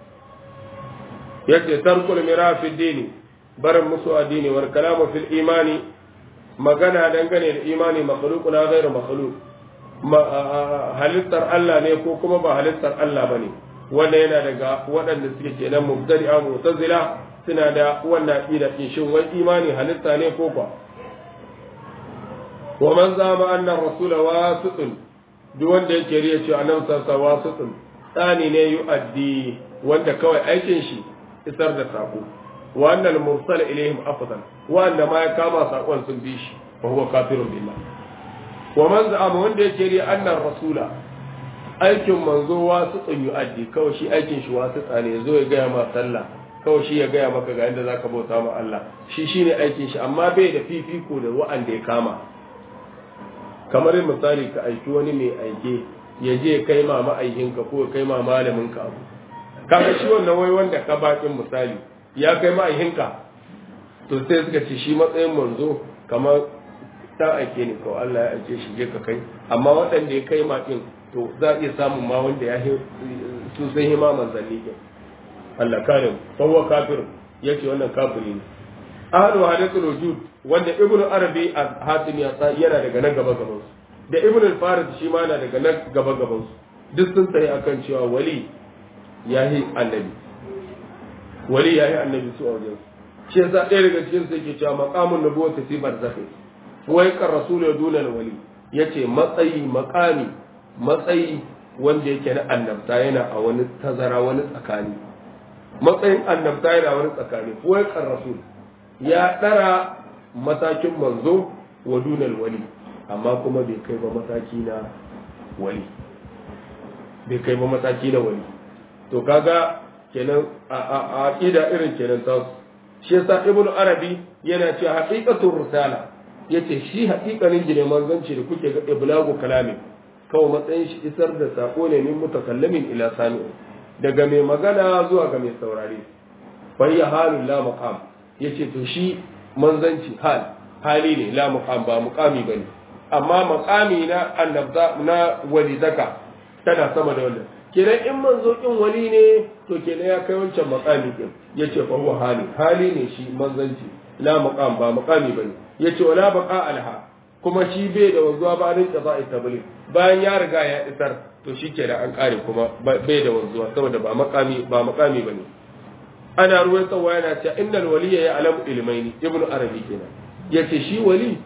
yace tarkul mira fi dini barin musu addini wal kalamu fil imani magana dangane da imani makhluquna ghairu makhluq halittar Allah ne ko kuma ba halittar Allah bane wanda yana daga waɗanda suke kenan mubtadi'a mu'tazila suna da wannan aqida din shin wai imani halitta ne ko ba wa man zama anna rasula wasitun duk wanda yake riya cewa annabi sallallahu wasitun tsani ne yu'addi wanda kawai aikin shi isar da sako wa annal mursal ilaihim afdal wanda ma ya kama sakon sun bi shi fa huwa kafirun billah wa man za'ama wanda yake ri annar rasula aikin manzo wasu tsun yu'addi kawai shi aikin shi wasu tsane zo ya gaya ma sallah kawai shi ya gaya maka ga inda zaka bauta ma Allah shi shine aikin shi amma bai da fifiko da wa'anda ya kama kamar misali ka aiki wani mai aike ya je kai ma ma'aikinka ko kai ma malamin ka abu kaga shi wannan wai wanda ka bakin misali ya kai ma'aikinka to sai suka ce shi matsayin manzo kamar ta aike ne kawai Allah ya aike shi je ka kai amma waɗanda ya kai makin to za a iya samun ma wanda ya su sai hima manzanni ke Allah kare mu fawwa kafir yace wannan kafiri ne ahlu hadathul wujud wanda ibn arabi al-hatim ya sa yana daga nan gaba gaban su da ibn al-farid shi ma yana daga nan gaba gaban su duk sun tsaye akan cewa wali yahi annabi wali yahi annabi su a wajen shi yasa ɗaya daga cikin su yake cewa maqamun nubuwwati fi barzakhi wai kan rasul ya duna wali yace matsayi maqami matsayi wanda yake na annabta yana a wani tazara wani tsakani matsayin annabta yana wani tsakani wai kan rasul ya ɗara matakin manzo wa dunal wali amma kuma bai kai ba mataki na wali bai kai ba mataki na wali to kaga kenan a aqida irin kenan ta shi yasa ibnu arabi yana cewa haqiqatul risala yace shi haqiqanin gine manzanci da kuke ga iblagu kalami kawai matsayin shi isar da sako ne min mutakallamin ila sami'in daga mai magana zuwa ga mai saurare fa ya halul la maqam yace to shi manzanci hal hali ne la muqam ba muqami bane amma maqami na annabta na walidaka tana sama da wannan kenan in manzo kin wali ne to kenan ya kai wancan maqami din yace fa huwa hali hali ne shi manzanci la muqam ba muqami bane yace wala baqa alha kuma shi bai da wanzuwa ba rin qada'i tabligh bayan ya riga ya isar to shi kenan an kare kuma bai da wanzuwa saboda ba maqami ba maqami bane ana ruwan tsawa yana cewa innal waliya ya alamu ilmaini ibn arabi kenan yace shi wali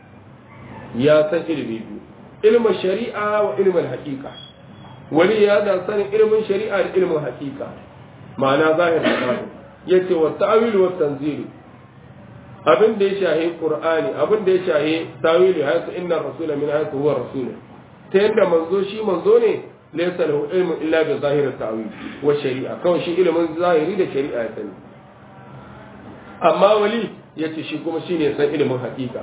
ya san ilimi biyu ilmin shari'a wa ilmin haqiqa wali ya da sanin ilmin shari'a da ilmin haqiqa ma'ana zahir da batin yace wa ta'wil wa tanzil abin da ya shahi qur'ani abin da ya shahi tawili haythu inna rasula min haythu huwa rasul ta yadda manzo shi manzo ne laysa lahu ilmu illa bi zahir at-ta'wil wa shari'a kawai shi ilimin zahiri da shari'a ya sani amma wali yace shi kuma shine san ilimin hakika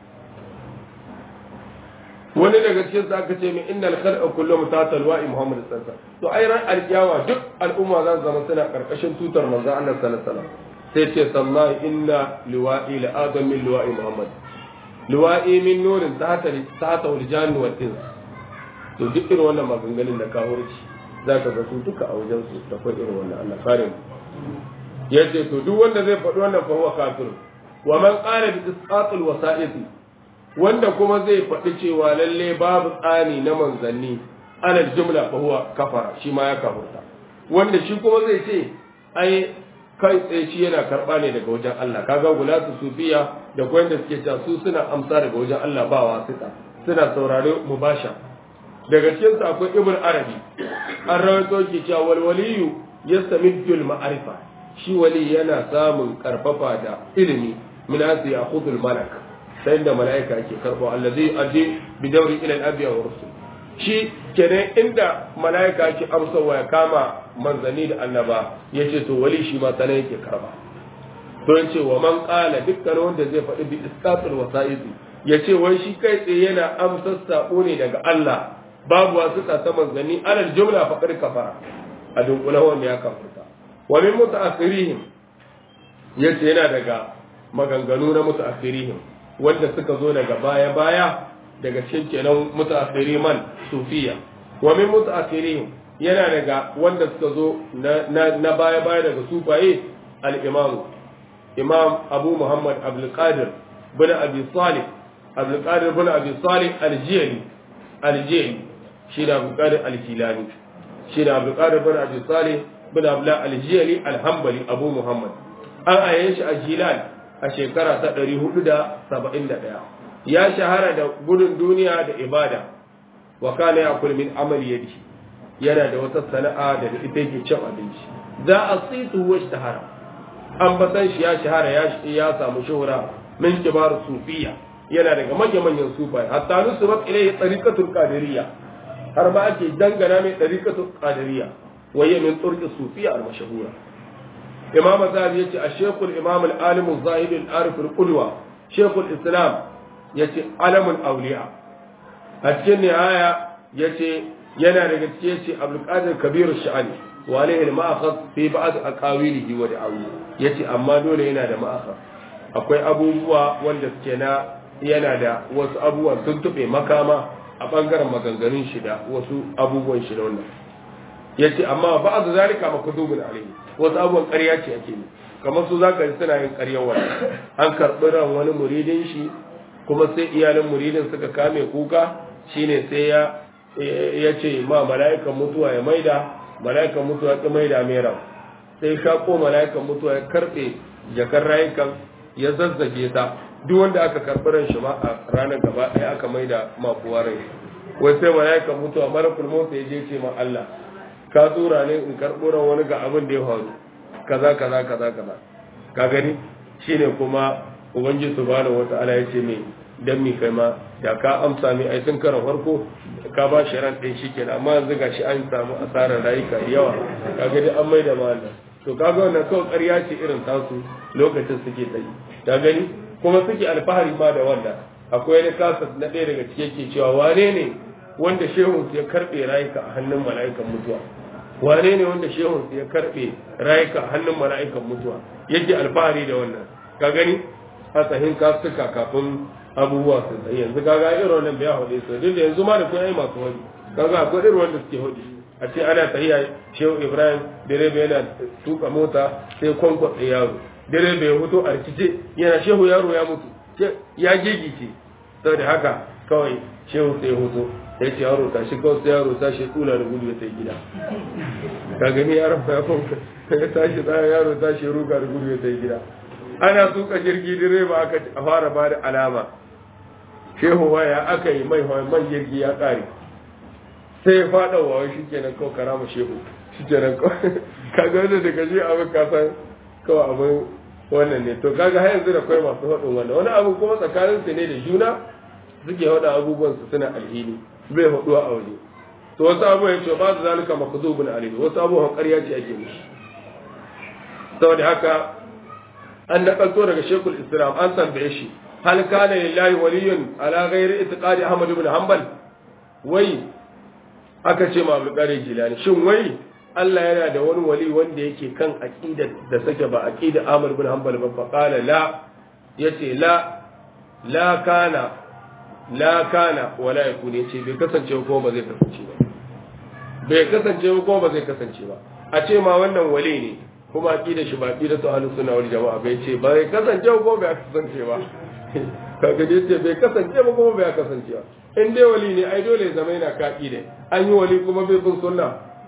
wani daga cikin sa aka ce min innal khalqa kullu mutatal wa'i muhammad sallallahu alaihi wasallam to ai ran alkiyawa duk al'umma za su zama suna karkashin tutar manzo Allah sallallahu alaihi wasallam sai ce sallahi inna liwa'i la adam min liwa'i muhammad liwa'i min nurin tahta tahta wal janni wal ins to duk irin wannan maganganun da kawo shi za ka ga su duka a wajen su da kwai irin wannan Allah kare mu yace to duk wanda zai faɗi wannan fa huwa kafir wa man qala bi isqatul wasa'iti wanda kuma zai faɗi cewa lalle babu tsani na manzanni alal jumla fa huwa kafara shi ma ya kafurta wanda shi kuma zai ce ai kai tsaye shi yana karɓa ne daga wajen Allah kaga gulatu sufiya da kuma da suke cewa su suna amsa daga wajen Allah ba wasita suna saurare mubasha daga cikin su akwai ibn arabi an rawaito ke cewa wal waliyu yastamiddul ma'arifa shi wali yana samun karfafa da ilimi min asi ya'khudul malak sai da malaika yake karbo allazi addi bi dawri ila al-anbiya wa rusul shi kenan inda malaika yake amsawa ya kama manzani da annaba yace to wali shi ma sanan yake karba to yace wa man qala dukkan wanda zai faɗi bi isqatul wasa'idi yace wai shi kai tsaye yana amsar sako ne daga Allah babu wasu ta manzani alal jumla faqad kafara a dunkula wanda ya kafirta wa min mutaakhirihim yace yana daga maganganu na mutaakhirihim wanda suka zo daga baya baya daga cikin kenan mutaakhiriman sufiya wa min mutaakhirihim yana daga wanda suka zo na baya baya daga sufaye al-imam imam abu muhammad abdul qadir bin abi salih abdul qadir bin abi salih al-jili al-jili shi da abdul qadir al-jilani shi da abdul qadir bin abi salih bin abdullah al-jili al-hanbali abu muhammad an aye shi a jilal a shekara ta 471 ya shahara da gudun duniya da ibada wa kana yakul min amali yadihi yana da wata sana'a da ita yake cin abinci za a tsitu wa shahara an batan shi ya shahara ya ya samu shuhura min kibar sufiya yana daga manyan manyan sufai hatta nusubat ilayhi tariqatul qadiriyya har ma ake dangana mai tariqatul qadiriyya waye min turqi sufiya al mashhura imam zahabi yace a shaykhul imam al alim al zahid al arif al qudwa shaykhul islam yace alamul awliya a cikin nihaya yace yana daga cikin yace abdul qadir kabir sha'ani wa alayhi al ma'akhad fi ba'd aqawilihi wa da'awi yace amma dole yana da ma'akhad akwai abubuwa wanda suke na yana da wasu abubuwan sun tube makama a bangaren maganganun shi da wasu abubuwan shi da wannan yace amma ba'd zalika makdubun alayhi wasu abubuwan ƙarya ce ake yi kamar su zaka ji suna yin ƙaryar wani an karɓi ran wani muridin shi kuma sai iyalin muridin suka kame kuka shine sai ya ya ce ma mala'ikan mutuwa ya maida mala'ikan mutuwa ya maida mai ran sai shako mala'ikan mutuwa ya karɓe jakar rayukan ya zazzage ta duk wanda aka karɓi ran shi ma a ranar gaba ɗaya aka maida ma kowa rai wai sai mala'ikan mutuwa malakul motsa ya je ce ma Allah ka tura ne in karɓo ran wani ga abin da ya faru kaza kaza kaza kaza ka gani shine kuma ubangiji subhanahu wata'ala ya ce me dan mi kai ma da ka amsa mai ai sun karan farko ka ba shi ran ɗin shikenan amma yanzu gashi an samu asarar rayuka yawa ka gani an mai da mallan to kaga wannan kawai ƙarya ce irin tasu lokacin suke tsayi ka gani kuma suke alfahari ma da wannan akwai wani kasa na ɗaya daga cikin ke cewa wane ne wanda shehun ya karɓe rayuka a hannun mala'ikan mutuwa wane ne wanda shehun ya karbe rayuka a hannun mala'ikan mutuwa yake alfahari da wannan ka gani asahin kasuka kafin abubuwa su tsaye yanzu kaga irin wannan bai haɗe su duk da yanzu ma da kun yi masu wani kaga akwai irin wanda suke hudu a ce ana tahiya shehu ibrahim direba yana tuka mota sai kwankwatsa yaro direba ya hutu a rikice yana shehu yaro ya mutu ya gigice saboda haka kawai shehu sai hutu ya ce yaro tashi kawai sai yaro tashi tula da gudu ya sai gida ka gani yaron ya fanka ya tashi tsaya yaro tashi ruga da gudu ya sai gida ana tuka jirgi direba aka fara ba da alama shehu waya aka yi mai man jirgi ya kare sai ya fada wa shi kenan kawai karama shehu shi kenan kawai kaga wanda daga shi abin kasan kawai abin wannan ne to kaga har yanzu da kai masu haɗin wannan wani abu kuma tsakanin su ne da juna suke haɗa abubuwan su suna alhini bai haɗuwa a waje to wasu abubuwan ya ce ba su zalika makazubun alhini wasu abubuwan ƙarya ce ake mishi saboda haka an nakalto daga shekul islam an tambaye shi hal kana lillahi waliyun ala ghairi itiqadi ahmad ibn hanbal wai aka ce ma abdul qadir jilani shin wai Allah yana da wani wali wanda yake kan aqida da sake ba aqida ahmad ibn hanbal ba fa qala la yace la la kana la kana wala yakun yace bai kasance ko ba zai kasance ba bai kasance ko ba zai kasance ba a ce ma wannan wali ne kuma aqida shi ba aqida to ahlus sunna wal jamaa bai ce bai kasance ko bai kasance ba kaga dai ce bai kasance ba kuma bai kasance ba in dai wali ne ai dole ya zama yana ka aqida an yi wali kuma bai bin sunna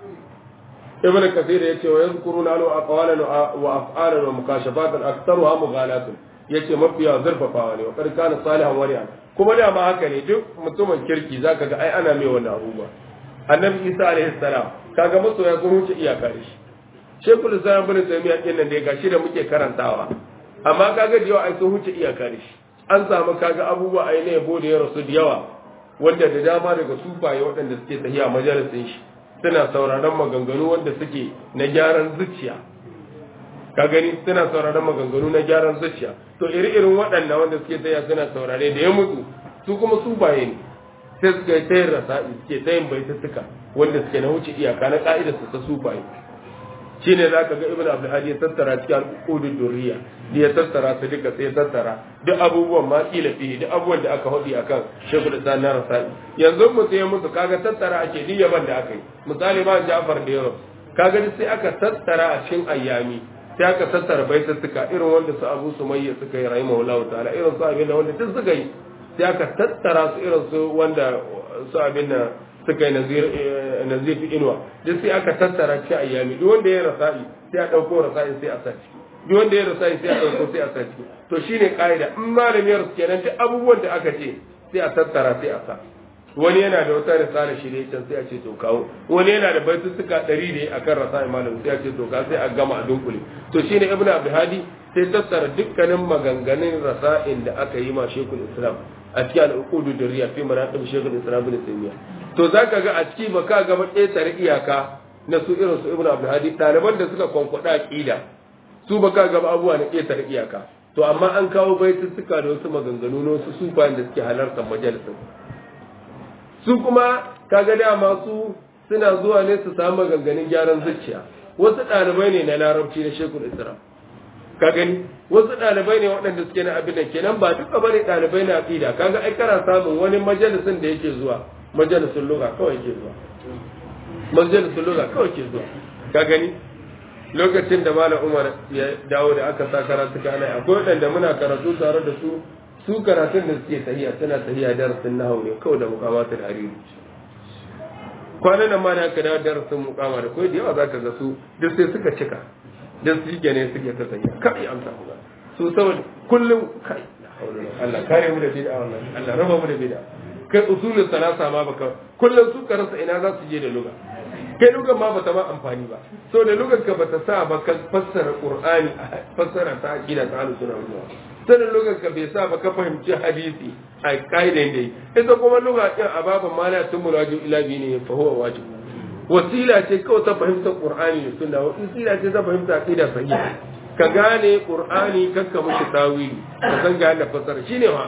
ibn kathir yace wa yadhkuruna lahu aqwalan wa af'alan wa mukashafatan aktharuha mughalatun yace mafiya zurfafawa ne wa kar kana salihan wali'an kuma da ma haka ne duk mutumin kirki zaka ga ai ana mai wannan abubuwa annabi isa alaihi salam kaga masoya sun wuce iyaka da shi shekul islam bin taymiya din nan da gashi da muke karantawa amma kaga da yawa ai sun wuce iyaka da shi an samu kaga abubuwa ai ne yabo da ya rasu da yawa wanda da dama daga sufaye waɗanda suke tafiya majalisin shi suna sauraron maganganu wanda suke na gyaran zuciya ka gani suna sauraron maganganu na gyaran zuciya to iri-irin waɗanda wanda suke taya suna saurare da ya mutu su kuma sufaye ne sai suka yi tayin rasa'i suke tayin baitattuka wanda suke na wuce iyaka na ka'idar su ta sufaye shi ne za ka ga ibn abdulhadi ya tattara cikin al'udun duriya da ya tattara su duka sai ya tattara duk abubuwan ma kila fiye duk abubuwan da aka hudi akan shekul islam na rasa'i yanzu mu sai musu kaga tattara ake duk yaban da aka yi misali ma ja'far da yaro kaga sai aka tattara a cikin ayyami sai aka tattara baitattuka irin wanda su abu sumayya suka yi rahimahullahu ta'ala irin su abin da wanda duk suka yi sai aka tattara su irin su wanda su abin da suka yi nazir fi inuwa duk sai aka tattara ci ayyami duk wanda ya rasa'i sai a ɗauko rasa'i sai a saci duk wanda ya rasa'i sai a ɗauko sai a saci to shine ka'ida in malami ya rasu kenan duk abubuwan da aka ce sai a tattara sai a sa wani yana da wata risala shi ne can sai a ce to kawo wani yana da baitutuka ɗari ne akan rasa'i malam sai a ce to ka sai a gama a dunkule to shine ibnu abdulhadi sai tattara dukkanin maganganun rasa'in da aka yi ma shekul islam a cikin al'ukudu da riya fi manaqib shekul islam bin taymiya to zaka ga a ciki ba ka ga ƙetare iyaka na su irin su ibnu abdulhadi ɗaliban da suka kwankwada aqida su ba ka ga abubuwa na ƙetare iyaka to amma an kawo baituttuka da wasu maganganu na wasu sufayen da suke halartar majalisin su kuma kaga dama su suna zuwa ne su samu maganganun gyaran zuciya wasu ɗalibai ne na larabci na shekul islam ka gani wasu ɗalibai ne waɗanda suke na abin da kenan ba duka bane ɗalibai na aqida kaga ai kana samun wani majalisin da yake zuwa majalisin lugha kawai ke zuwa majalisin lugha kawai ke zuwa ka gani lokacin da malam umar ya dawo da aka sa karatu kana akwai waɗanda muna karatu tare da su su karatun da suke tahiya suna tahiya darasin nahawu ne kawai da mukamatul hariri kwanan nan ma da aka dawo darasin mukama da kawai da yawa zaka ga su duk sai suka cika dan su yake ne suke ta tahiya kai amsa ku su saboda kullum kai Allah kare mu da bid'a wannan Allah raba mu da bid'a kai usulul salasa ma baka kullum su ka rasa ina za su je da luga kai lugan ma bata ma amfani ba so da lugan ka bata sa ba ka fassara qur'ani fassara ta aqida ta ahlus sunna wal sanin lugan ka bai sa ba ka fahimci hadisi a kaidan dai ita kuma luga din a baban mala tumul wajib ila bi ne fa huwa wajib wasila ce kawai ta fahimta qur'ani da sunna wasila ce ta fahimta aqida sahiha ka gane qur'ani kakka mushi tawili ka san ga da fassara shine ma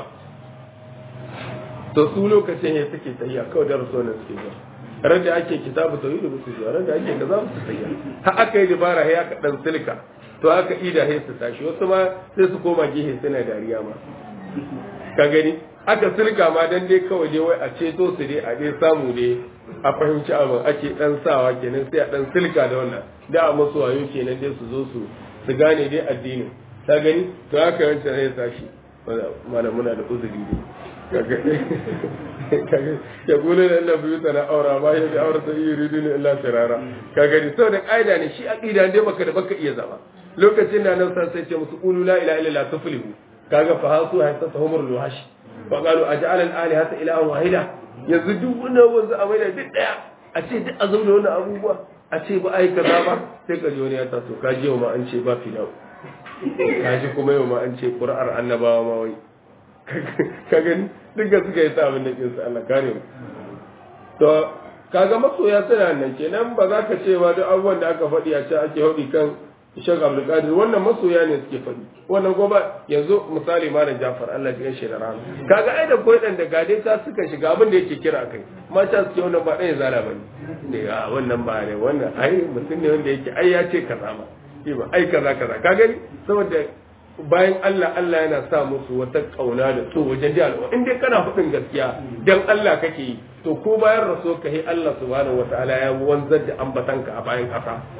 to su lokacin ya suke tahiya kawai da rasulun suke zuwa ran da ake kitabu tauhid ba su zuwa ran da ake kaza su tahiya ha aka yi dabara ya ka dan silka to aka ida sai su tashi wasu ma sai su koma gehe suna dariya ma ka gani aka silka ma dan dai kawai dai wai a ceto su dai a dai samu dai a fahimci abin ake dan sawa kenan sai a dan silka da wannan da a masu wayo kenan dai su zo su su gane dai addinin ka gani to haka yancan sai tashi mana muna da uzuri ne ya gole da Allah biyu tana aura ba ya da aura sai yuridu ne illa firara ka gani sau da ƙa'ida ne shi aqida ne baka da baka iya zama lokacin da nan sai ce musu qulu la ilaha illallah tuflihu kaga fa hasu hatta tahumur luhash fa qalu aj'al al alihata ilahan wahida yanzu duk wannan wanzu a maida duk daya a ce duk a zauna wannan abubuwa a ce ba ai kaza ba sai ka ji wani ya taso ka ji ma an ce ba fidau ka ji kuma yau ma an ce qur'ar annabawa ma wai ka gani duka suka yi sa abin da kinsu Allah kare mu to kaga masoya suna nan kenan ba za ka ce ba duk abubuwan da aka faɗi a can ake haɗi kan Sheikh Abdul Qadir wannan masoya ne suke faɗi wannan goma yanzu misali Malam Jafar Allah ya shi da rana kaga ai da koyi dan da gade ta suka shiga abin da yake kira kai mata suke wannan ba ɗaya zala bane ne a wannan ba ne wannan ai mutum ne wanda yake ai ya ce kaza ma ai kaza kaza ka gani saboda bayan Allah Allah yana sa musu wata kauna da so wajen da al'umma in dai kana hudin gaskiya dan Allah kake yi to ko bayan raso ka yi Allah subhanahu wataala ya wanzar da ambatanka a bayan kasa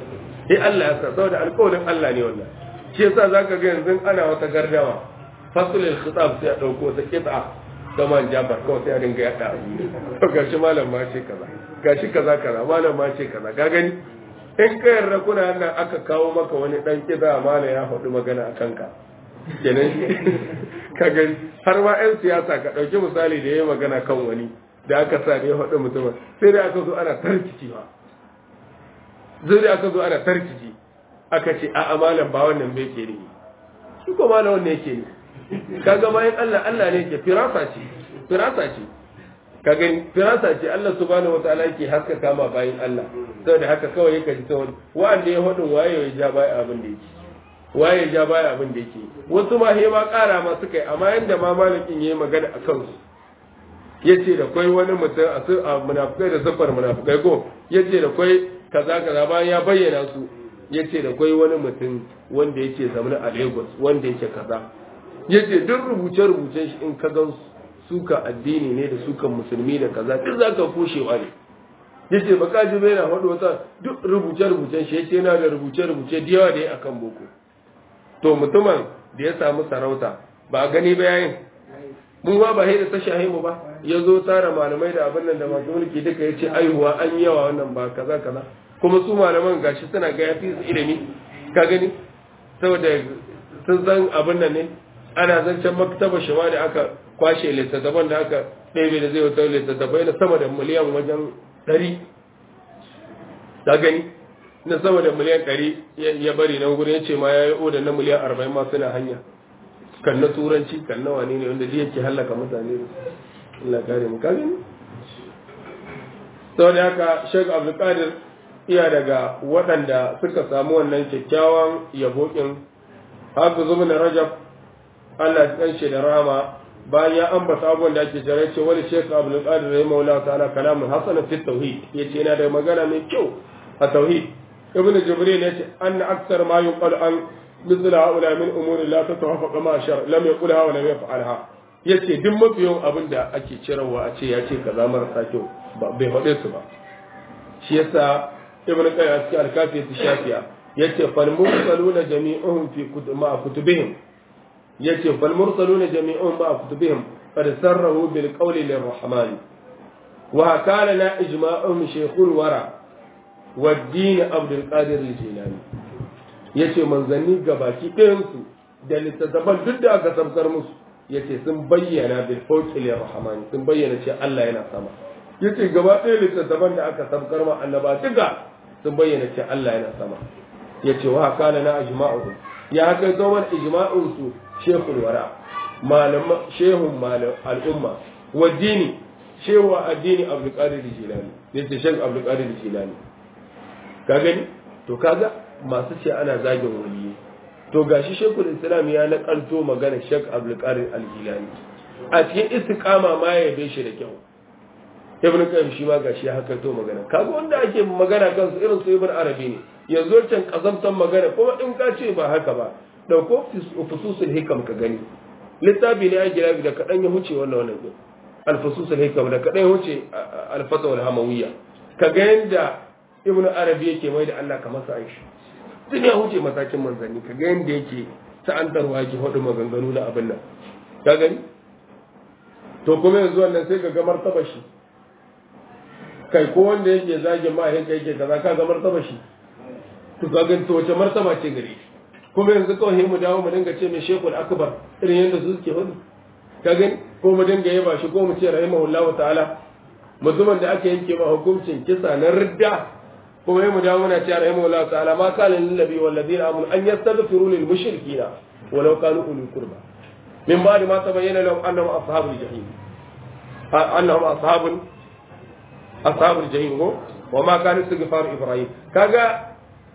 eh Allah ya sa saboda alƙawarin Allah ne wannan shi yasa zaka ga yanzu ana wata gardama fasulul khitab sai a dauko ta kit'a da man jabar kawai sai a dinga yada to gashi malam ma ce kaza gashi kaza kaza malam ma ce kaza ka gani in ka yarda kuna nan aka kawo maka wani dan kiza malam ya faɗi magana a kanka kenan ka gani har ma 'yan siyasa ka ɗauki misali da ya yi magana kan wani da aka sa da ya faɗi mutumin sai da aka zo ana tarkici ba zai da aka zo ana tarkici aka ce a amalan ba wannan bai ke ne shi ko malam wannan yake ne kaga bayan Allah Allah ne yake firasa ce firasa ce ka gani firasa ce Allah subhanahu wataala yake haskaka ma bayan Allah saboda haka kawai yake ji ta wani wanda ya faɗin waye ya ja baya abin da yake waye ya ja baya abin da yake wasu ma he ma ƙara ma suka yi amma yanda ma malakin yayi magana a kansu yace da kwai wani mutum a su a munafikai da safar munafikai ko yace da kwai kaza kaza bayan ya bayyana su yace da kwai wani mutum wanda yake zamana a Lagos wanda yake kaza yace duk rubuce rubucen shi in ka gan suka addini ne da sukan musulmi da kaza duk zaka kushewa ne yace baka ji bai na faɗo wata duk rubuce rubucen shi yace yana da rubuce rubuce da yawa da ya akan boko to mutumin da ya samu sarauta ba a gani ba yayin mun ba ba da ta shahi mu ba ya zo tara malamai da abin nan da masu mulki duka ya ce aihuwa an yi yawa wannan ba kaza kaza kuma su malaman gashi suna ga yafi su ilimi ka gani saboda sun san abin nan ne ana zancen maktaba shama da aka kwashe littattafan da aka ɗebe da zai wata littattafai na sama da miliyan wajen ɗari ka gani na sama da miliyan ɗari ya bari nan gurin ya ce ma ya yi oda na miliyan arba'in ma suna hanya kan na turanci kan na wane ne wanda yake hallaka mutane Allah kare mu kare sau da haka Sheikh Abdulkadir iya daga waɗanda suka samu wannan kyakkyawan yabokin Hafiz ibn Rajab Allah ya kanshi da rama bayan ya ambata abubuwan da ake jira ce wani Sheikh Abdulkadir rahimahullahu ta'ala kalamun hasan fi tauhid yace yana da magana mai kyau a tauhid ibn Jibril yace anna akthar ma yuqal an مثل هؤلاء من امور لا تتوافق مع الشرع لم يقولها ولم يفعلها yace duk mafiyan abin da ake cirewa a ce ya ce kaza marasa kyau bai faɗe su ba shi yasa ibn qayyim a cikin alkafi ta shafiya yace fal mursaluna jami'uhum fi ma kutubihim yace fal mursaluna jami'uhum ma kutubihim qad sarrahu bil qawli lirrahman wa kana la ijma'uhum shaykhul wara wa din abdul qadir al-jilani ya ce manzanni gabaki ɗayansu da littattafan duk da aka samkar musu ya ce sun bayyana bil fawqil rahmani sun bayyana ce Allah yana sama ya ce gaba ɗaya littattafan da aka samkar ma annaba duka sun bayyana ce Allah yana sama ya ce wa kana na ijma'uhum ya kai zo man ijma'un su shekul wara malama shehun malam al'umma wa dini shehu addini abdul qadir jilani yace shek abdul qadir jilani ka gani to kaga masu ce ana zagin waliyi to gashi shekul islam ya nakalto magana shek abdulkadir al-jilani a cikin istiqama ma ya yabe shi da kyau ibn qayyim shi ma gashi haka to magana kaga wanda ake magana kansu irin su ibn arabi ne yanzu can kazamtan magana kuma in ka ce ba haka ba dauko fususul hikam ka gani littafi ne ya gira da kadan ya huce wannan wannan din al-fususul hikam da kadan ya huce al-fatawa al-hamawiyya kaga yanda ibn arabi yake mai da Allah kamar sa aishi tun ya huce matakin manzanni ka ga yadda yake sa'antarwa yake hudu maganganu na abin nan ka gani to kuma yanzu wannan sai ka ga martaba shi kai ko wanda yake zagin mahaifinka yake kaza ka ga martaba shi to ka gani to wace martaba ce gare shi kuma yanzu kawai mu dawo mu dinga ce mai shekul akbar irin yadda su suke hudu ka gani ko mu dinga yaba shi ko mu ce rahimahullahu ta'ala mutumin da aka yanke ma hukuncin kisa na ridda kuma yi mu dawo muna cewa rahimahullah ta'ala ma kana lil nabi wal ladina amanu an yastaghfiru lil mushrikina walau kanu uli qurba min ba'd ma tabayyana lahum annahum ashabul jahim annahum ashabul ashabul jahim go wa ma kana istighfar ibrahim kaga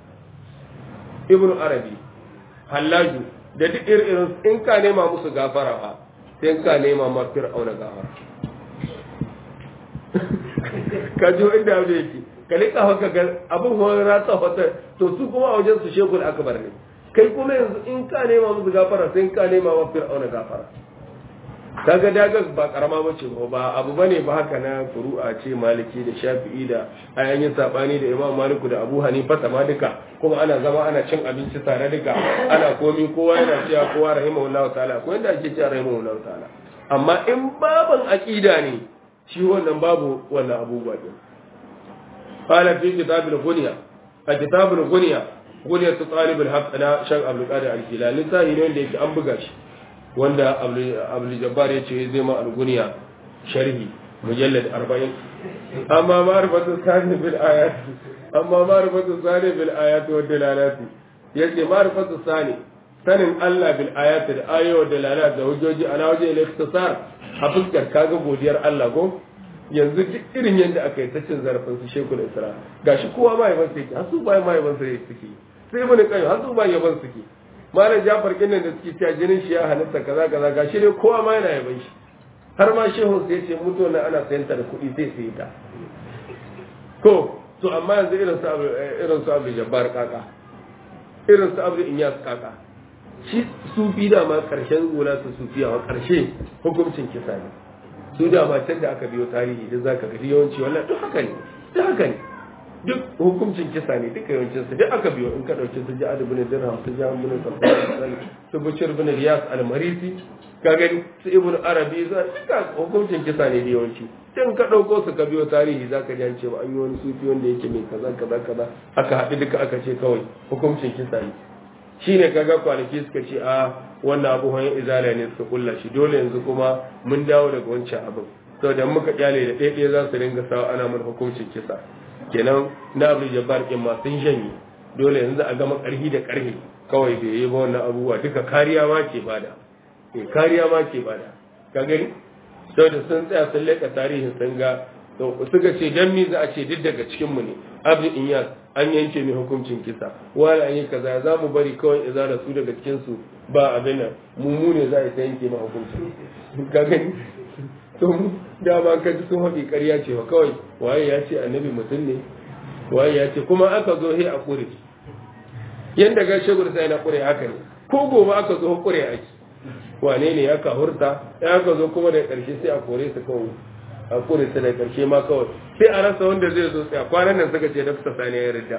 ibnu arabi hallaju da duk irin in ka nema musu gafara ba sai ka nema ma fir'auna gafara ka ji inda abu yake ka lika haka ga abin wani ratsa wata to su kuma a wajen su shekul akbar ne kai kuma yanzu in ka nema musu gafara sai ka nema wa fir'auna gafara kaga daga ba karama bace ba ba abu bane ba haka na furu'a ce maliki da shafi'i da ayan sabani da imam maliku da abu hanifa ma duka kuma ana zama ana cin abinci tare duka ana komi kowa yana cewa kowa rahimahullahu ta'ala ko yanda ake cewa rahimahullahu ta'ala amma in baban aqida ne shi wannan babu wannan abubuwa din qala fi kitabil ghunya a kitabul ghunya ghunya ta talibul haqq na shan abdul qadir al-jilani sai ne wanda yake an buga shi wanda abdul jabbar ya ce zai ma al-ghunya sharhi mujallad 40 amma ma'rifatu sani bil ayat amma ma'rifatu sani bil ayat wa dalalat yace ma'rifatu sani sanin Allah bil ayat da ayo da dalalat da hujjoji ana waje al-ikhtisar a fuskar kaga godiyar Allah ko yanzu duk irin yadda aka yi ta cin zarafin su shekul isra gashi kowa ma yaban suke har su ba ma yaban su suke sai mun kai har su ba yaban suke malam Jafar kinnan da suke cewa jinin shi ya halitta kaza kaza gashi dai kowa ma yana yaban shi har ma shehu sai ce mutu na ana sayan ta da kuɗi sai sai ta ko to amma yanzu irin su abu irin su abu jabbar kaka irin su abu inyas kaka shi sufi da ma karshen gona su sufiya wa karshe hukuncin kisa ne su da ma can da aka biyo tarihi da zaka ga yawanci wannan duk haka ne duk haka ne duk hukuncin kisa ne duka yawancin su duk aka biyo in ka dauki su ja'ad ibn dirham su ja'ad ibn safwan su bashir ibn riyas al-marisi ka gani su ibn arabi za duka hukuncin kisa ne da yawanci in ka dauko su ka biyo tarihi zaka ji an ce an yi wani sufi wanda yake mai kaza kaza kaza aka haɗu duka aka ce kawai hukuncin kisa ne shine kaga kwanaki suka ce a wannan abu hanyar izala ne suka kulla shi dole yanzu kuma mun dawo daga wancan abin saboda muka kyale da ɗaya za su ringa sawa ana mun hukuncin kisa kenan na abu jabbar ɗin ma sun shanye dole yanzu a gama ƙarfi da ƙarfi kawai bai yi ba wannan abubuwa duka kariya ma ke bada eh kariya ma ke bada ka gani saboda sun tsaya sun leƙa tarihin sun ga suka ce dan mi za a ce duk daga cikin mu ne abu inyas an yanke mai hukuncin kisa wani an yi kaza za mu bari kawai iza da su daga cikin su ba abin nan mu ne za a ta yanke ma hukunci ka gani to dama ka ji sun haɗi ƙarya ce wa kawai waye ya ce annabi mutum ne waye ya ce kuma aka zo he a ƙure yanda ga shagur sai na ƙure haka ne ko gobe aka zo ƙure ake wane ne ya ka hurta ya aka zo kuma da ƙarshe sai a kore su kawai a kore su da ƙarshe ma kawai sai a rasa wanda zai zo tsaya kwanan nan suka ce dafta sani ya rida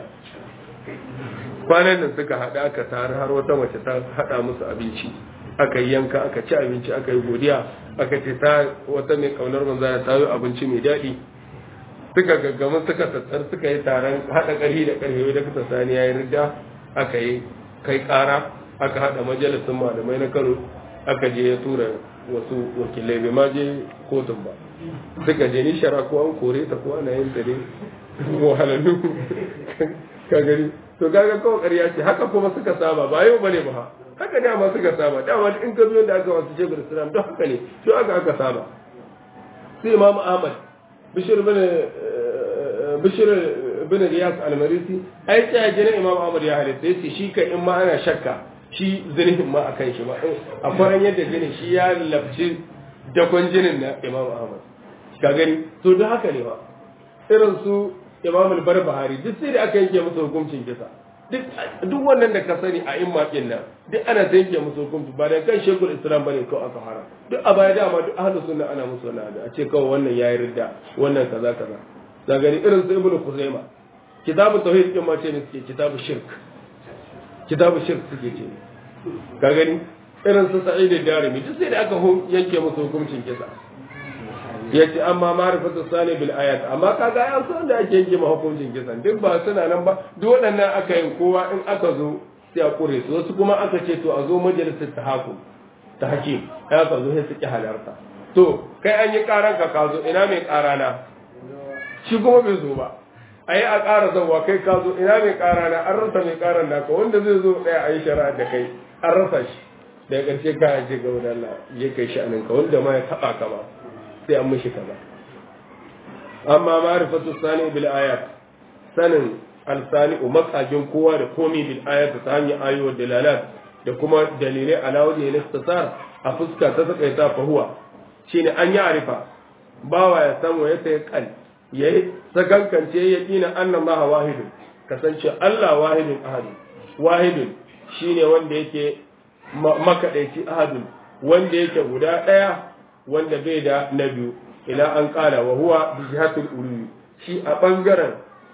kwanan nan suka haɗa aka tare har wata mace ta haɗa musu abinci aka yi yanka aka ci abinci aka yi godiya aka ce ta wata mai kaunar manzana ta yi abinci mai daɗi suka gaggama suka tattar suka yi taron haɗa ƙarfi da ƙarfi da kasa sani ya yi rida aka yi kai ƙara aka haɗa majalisun malamai na kano aka je ya tura wasu wakilai bai ma je kotun ba suka je ni shara ko an kore ta ko ana yin ta ne wahalallu ka gani to kaga kawai ƙarya ce haka kuma suka saba ba yau bane ba haka ne amma suka saba dama in ka biyo da aka wasu shekul islam don haka ne to aka aka saba sai imam ahmad bishir bin bishir bin riyas al-marisi ai ta jinin imam ahmad ya halitta yace shi kai in ma ana shakka shi zinihin ma akan shi ba akwai yadda jinin shi ya labci dakon jinin na imam ahmad ka gani to duk haka ne ba irin su imam al-barbahari duk sai da aka yanke musu hukuncin kisa duk wannan da ka sani a imma din nan duk ana ta yanke musu hukunci ba da kan shekul islam bane kawai aka fara duk a baya dama duk ahlu sunna ana musu wannan a ce kawai wannan yayi ridda wannan kaza kaza da gani irin su ibnu kuzaima kitabu tauhid din ma ce ne suke kitabu shirk kitabu shirk suke ce ka gani irin su sa'id darimi duk sai da aka yanke musu hukuncin kisa yace amma ma'rifatu sani bil ayat amma kaga ya san da ake yanke hukuncin kisan duk ba suna nan ba duk waɗannan aka yin kowa in aka zo sai a kure su wasu kuma aka ce to a zo majalisar tahakum ta hakim ya ka zo sai su ki halarta to kai an yi karan ka ka zo ina mai kara na shi kuma bai zo ba a yi a ƙara zauwa kai ka zo ina mai kara na an rasa mai karan naka wanda zai zo ɗaya a yi shari'a da kai an rasa shi daga ƙarshe ka je ga wani Allah ya kai sha'anin ka wanda ma ya taɓa ka ba sai an mishi kaza amma ma'rifatu sani bil ayat sanin alsani makajin kowa da komi bil ayat ta hanyar ayo dalalat da kuma dalilai ala wajen listasar a fuska ta sakaita fa huwa shine an yi arifa bawa ya samu ya sai kan yayi sakankance ya kina annallaha wahidun kasance Allah wahidun ahadun wahidun shine wanda yake makadaici ahadun wanda yake guda daya wanda bai da na biyu ila an kala wa huwa bi jihatul uluwi shi a bangaren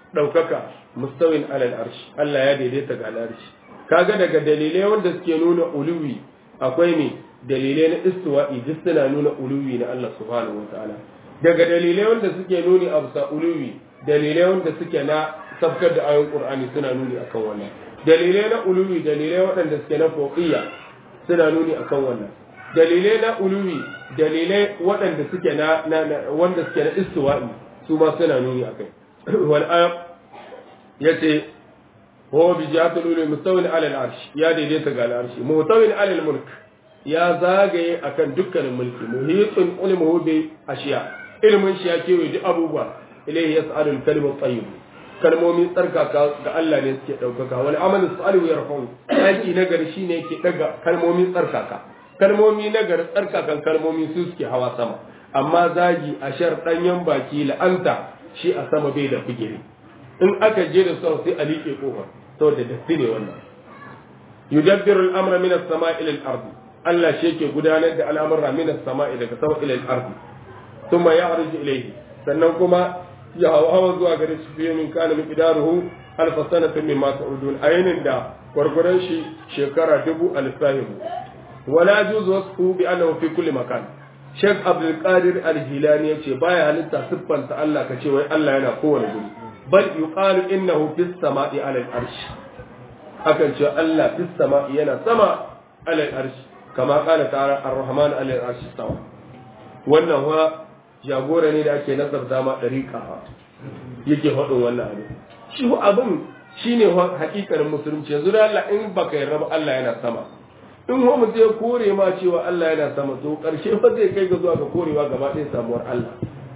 daukaka mustawin alal arshi Allah ya daidaita ga al'arshi kaga daga dalilai wanda suke nuna uluwi akwai ne dalilai na istiwa'i duk suna nuna uluwi na Allah subhanahu wataala daga dalilai wanda suke nuni a bisa uluwi dalilai wanda suke na sabkar da ayoyin qur'ani suna nuni akan wannan dalilai na uluwi dalilai waɗanda suke na fawqiyya suna nuni akan wannan dalilai na uluwi dalilai waɗanda suke na wanda suke na istiwa'i su ma suna nuni akai wal ayat yace huwa bi jihatul ulwi mustawin ala al-arsh ya daidaita ga al-arsh mutawin ala al-mulk ya zagaye akan dukkanin mulki muhitun ilmuhu bi ashiya ilmin shi ya kewaye duk abubuwa ilayhi yas'alu al-kalimu tayyib kalmomin tsarkaka ga Allah ne suke ɗaukaka wani amalin salihu ya rafau aiki na gari shine yake daga kalmomin tsarkaka kalmomi na gari tsarkakan kalmomi su suke hawa sama amma zagi a shar ɗanyen baki la'anta shi a sama bai da figiri in aka je da sau sai a liƙe kofar saboda datti ne wannan yudabbiru al-amra min as-sama'i ila al-ard Allah shi yake gudanar da al'amura min as-sama'i daga sama ila al-ard thumma ya'ruju ilayhi sannan kuma ya hawa zuwa gare shi fiye min kana min idaruhu alfa sanatin mimma ta'udun ayinin da gwargwaron shi shekara dubu alfahimu wala juzu wasu bi annahu fi kulli makan Sheikh Abdul Qadir Al-Jilani yace baya halitta siffanta Allah ka ce wai Allah yana kowane guri bal yuqalu innahu fis sama'i 'ala al-arsh akan ce Allah fis sama'i yana sama 'ala al-arsh kama qala ta'ala ar-rahman 'ala al-arsh istawa wannan wa jagora ne da ake nasarta ma ɗariƙa yake faɗin wannan abin shi abin shi ne hakikanin musulunci yanzu da Allah in baka yarda ba Allah yana sama in wa mutum ya kore ma cewa Allah yana sama to ƙarshe fa zai kai ga zuwa ga korewa gaba ɗaya samuwar Allah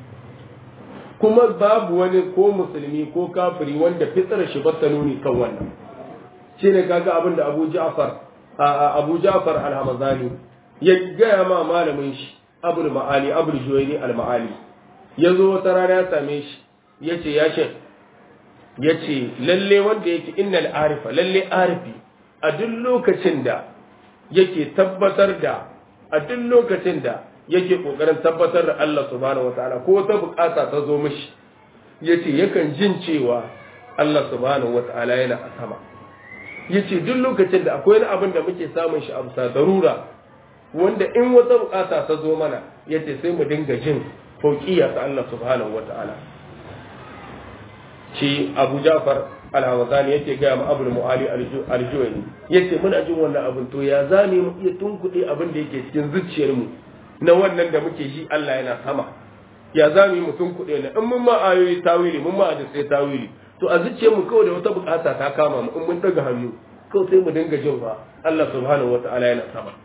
kuma babu wani ko musulmi ko kafiri wanda fitsar shi bata nuni kan wannan shi ne kaga abin da Abu Ja'far Abu Ja'far al-Hamazani ya gaya ma malamin shi abul ma'ali abul juwaini al ma'ali ya zo wata rana ya same shi ya ce ya ce ya ce lalle wanda yake innal arifa lalle arifi a duk lokacin da yake tabbatar da a duk lokacin da yake kokarin tabbatar da Allah subhanahu wataala ko wata bukata ta zo mishi yace yakan jin cewa Allah subhanahu wataala yana a sama yace duk lokacin da akwai wani abin da muke samun shi a bisa darura wanda in wata bukata ta zo mana yace sai mu dinga jin fauqiyya ta Allah subhanahu wataala shi Abu Ja'far al-Hawazani yake ga mu Abu Mu'ali al-Juwayni yace muna jin wannan abin to ya zame mu iya tunkuɗe abin da yake cikin zuciyar mu na wannan da muke ji Allah yana sama ya zame mu tunkuɗe na in mun ma ayoyi tawili mun ma hadisi tawili to a zuciyar mu kawai da wata bukata ta kama mu in mun daga hannu kawai sai mu dinga jin ba Allah subhanahu wataala yana sama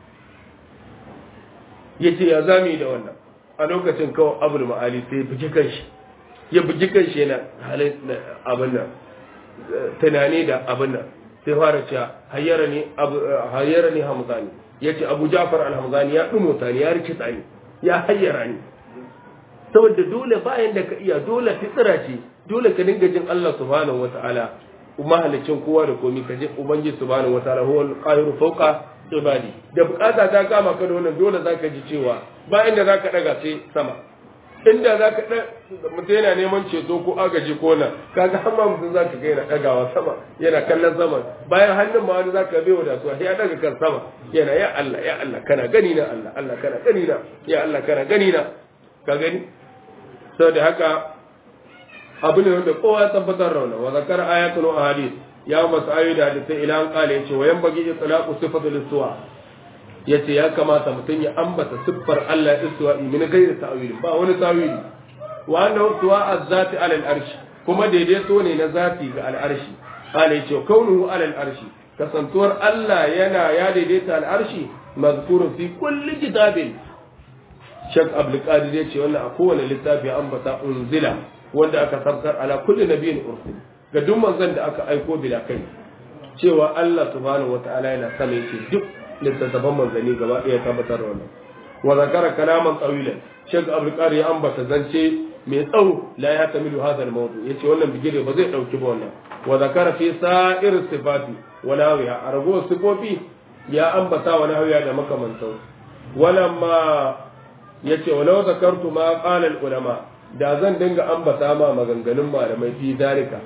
ya ce ya zami da wannan a lokacin kawai abul ma'ali sai bugi kanshi ya bugi kanshi yana halin abin nan tunani da abin nan sai fara cewa hayyara ne hayyara ne hamzani ya ce abu jafar al-hamzani ya dumota ni ya rikita ni ya hayyara ni saboda dole bayan da ka iya dole fitsira ce dole ka dinga jin Allah subhanahu wata'ala mahalicin kowa da komi ka je ubangiji subhanahu wata'ala huwa al-qahiru fawqa ibadi da bukata ta kama ka da wannan dole zaka ji cewa ba inda zaka daga sai sama inda zaka da mutum yana neman ceto ko agaji ko na kaga har ma mutum zaka ga yana dagawa sama yana kallon sama bayan hannun ma wani zaka bai da su ya daga kan sama yana ya Allah ya Allah kana gani na Allah Allah kana gani na ya Allah kana gani na ka gani saboda haka abu ne wanda kowa tabbatar rauna wa zakar ayatul ahadith ya masu ayoyi da hadisai ila an kale yace wa yan bagi itlaqu sifatul istiwa yace ya kamata mutum ya ambata siffar Allah istiwa min ghairi ta'wil ba wani ta'wili wa anna istiwa az-zati ala al-arsh kuma daidaito ne na zati ga al-arshi kale yace kaunuhu ala al-arshi kasantuwar Allah yana ya daidaita al-arshi mazkurun fi kulli kitabin Sheikh Abdul Qadir yace wannan a kowane littafi ambata unzila wanda aka sabkar ala kulli nabiyyin ursil ga duk manzon da aka aiko bila kai cewa Allah subhanahu wata'ala yana sama yake duk littattafan manzanni gaba ɗaya tabbatar da wannan wa zakara kalaman tsawilan shek abdul qari ya ambata zance mai tsawo la ya tamilu hadha al mawdu yace wannan bigire ba zai dauki ba wannan wa zakara fi sa'ir sifati wa nawiha argo sifofi ya ambata wa nawiya da makamantan walamma yace walau zakartu ma qala al ulama da zan dinga ambata ma maganganun malamai fi dalika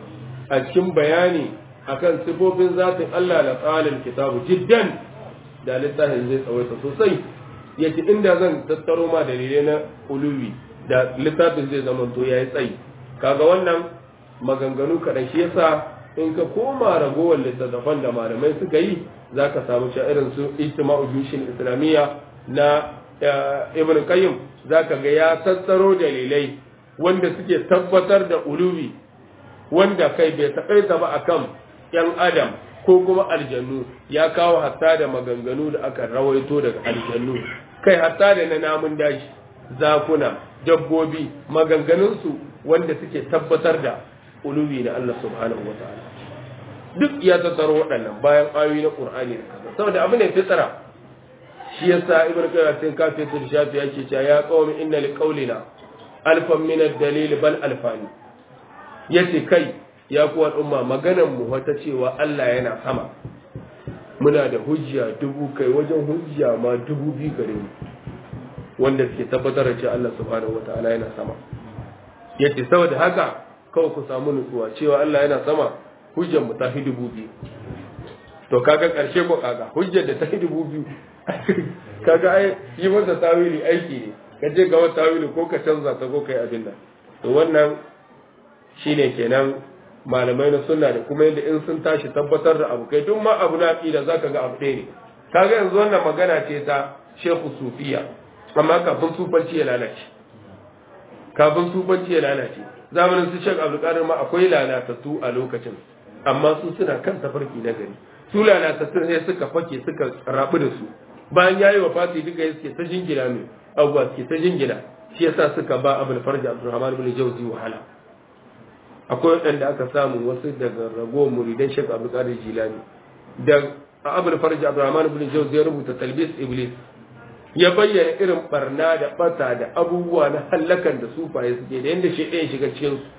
a cikin bayani akan sifofin zatin Allah da tsalin kitabu jiddan da littafin zai tsawaita sosai yace inda zan tattaro ma dalilai na uluwi da littafin zai zama to yayi tsayi kaga wannan maganganu kaɗan shi yasa in ka koma ragowar littattafan da malamai suka yi za ka samu cewa irin su ijtima'u jushin islamiyya na ibn qayyim za ka ga ya tattaro dalilai wanda suke tabbatar da uluwi wanda kai bai taƙaita ba akan yan adam ko kuma aljannu ya kawo hatta da maganganu da aka rawaito daga aljannu kai hatta da na namun daji zakuna dabbobi maganganunsu wanda suke tabbatar da uluwi na Allah subhanahu wa ta'ala duk ya tattaro waɗannan bayan ayoyi na Qur'ani da kaza saboda abu ne fitara shi yasa ibnu qayyim sai kafi su shafi yake cewa ya qawmi inna li qawlina alfan min ad-dalil bal alfani yace kai ya ku al'umma maganar mu wata cewa Allah yana sama muna da hujja dubu kai wajen hujja ma dubu biyu gare mu wanda suke tabbatar da cewa Allah subhanahu wa ta'ala yana sama yace saboda haka kawai ku samu nutsuwa cewa Allah yana sama hujjar mu ta fi dubu biyu to kaga karshe ko kaga hujjar da ta fi dubu biyu kaga ai yi masa tawili aiki ne ka je ga wata tawili ko ka canza ta ko kai abin nan to wannan shine kenan malamai na sunna da kuma yadda in sun tashi tabbatar da abu kai duk ma abu na aqida zaka ga abu ɗaya ne kaga yanzu wannan magana ce ta Sheikh Sufiya amma kafin sufanci ya lalace kafin sufanci ya lalace zamanin su shek abdulkadir ma akwai lalatattu a lokacin amma su suna kan tafarki na gari su lalatattu sai suka fake suka rabu da su bayan yayi wa fati duka suke ta jingina mai abubuwa suke ta jingina shi yasa suka ba abul farji abdurrahman bin jawzi wahala akwai waɗanda aka samu wasu daga ragowar muridan shek abdulkadir jilani da abul farji abdurrahman bin jawzi ya rubuta talbis iblis ya bayyana irin barna da bata da abubuwa na hallakan da sufaye suke da yadda shi ɗaya shiga cikin su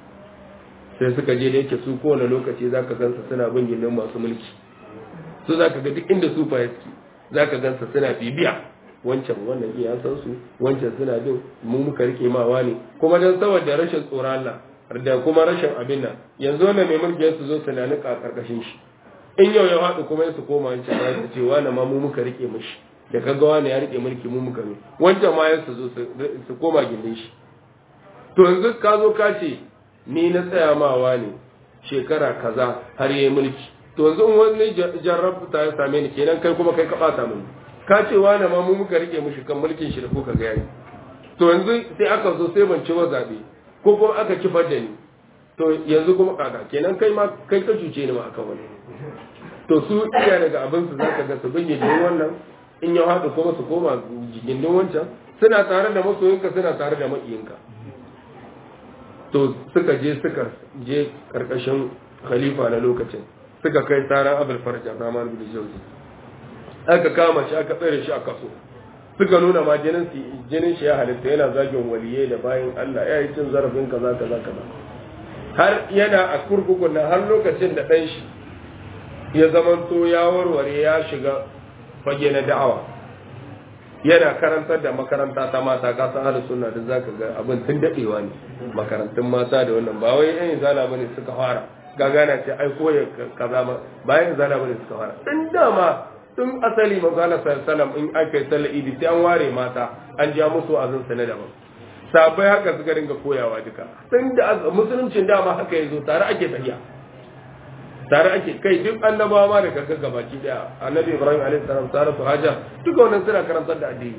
sai suka je da yake su kowane lokaci za ka gansa suna bin gindin masu mulki su za ka ga duk inda sufaye suke za ka gansa suna bibiya wancan wannan iya san su wancan suna bin mu muka rike mawa ne kuma don saboda rashin tsoron Allah da kuma rashin abin nan yanzu wannan mai mulki su zo su na nika karkashin shi in yau ya haɗu kuma su koma wancan ya su ce wani ma mu muka rike mishi da kaga wani ya rike mulki mu muka ne wancan ma ya su zo su koma gindin shi to yanzu ka zo ka ce ni na tsaya mawa ne shekara kaza har yayi mulki to yanzu in wani jarrabta ya same ni kenan kai kuma kai ka bata mini ka ce wani ma mu muka rike mishi kan mulkin shi da kuka ga yayi to yanzu sai aka zo sai ban ci wa zabe ko kuma aka kifar da ni to yanzu kuma kaka kenan kai ma kai ka cuce ni ma akan wani to su iya daga abin su zaka ga su binne da wannan in ya haɗu kuma su koma gindin wancan suna tare da masoyinka suna tare da maƙiyinka to suka je suka je karkashin khalifa na lokacin suka kai tsaran abul farja Rahman bin Jawzi aka kama shi aka tsare shi a kaso suka nuna ma jinin shi jinin shi ya halitta yana zagin waliye da bayan Allah ya yi cin zarafin kaza kaza kaza har yana a kurkukun nan har lokacin da dan shi ya zamanto ya warware ya shiga fage na da'awa yana karantar da makaranta ta mata ka san ahlus sunna da zaka ga abin tun dadewa ne makarantun mata da wannan ba wai yan izala bane suka fara gagana ce ai koya kaza ma bayan izala bane suka fara tun dama tun asali manzala sallallahu in aka yi sallar idi sai an ware mata an ja musu azin sa na daban sabai haka suka dinga koyawa duka tun da musuluncin dama haka yazo tare ake tafiya tare ake kai duk annabawa ma da kaga gabaki daya annabi ibrahim alaihi salam saratu haja duka wannan suna karantar da addini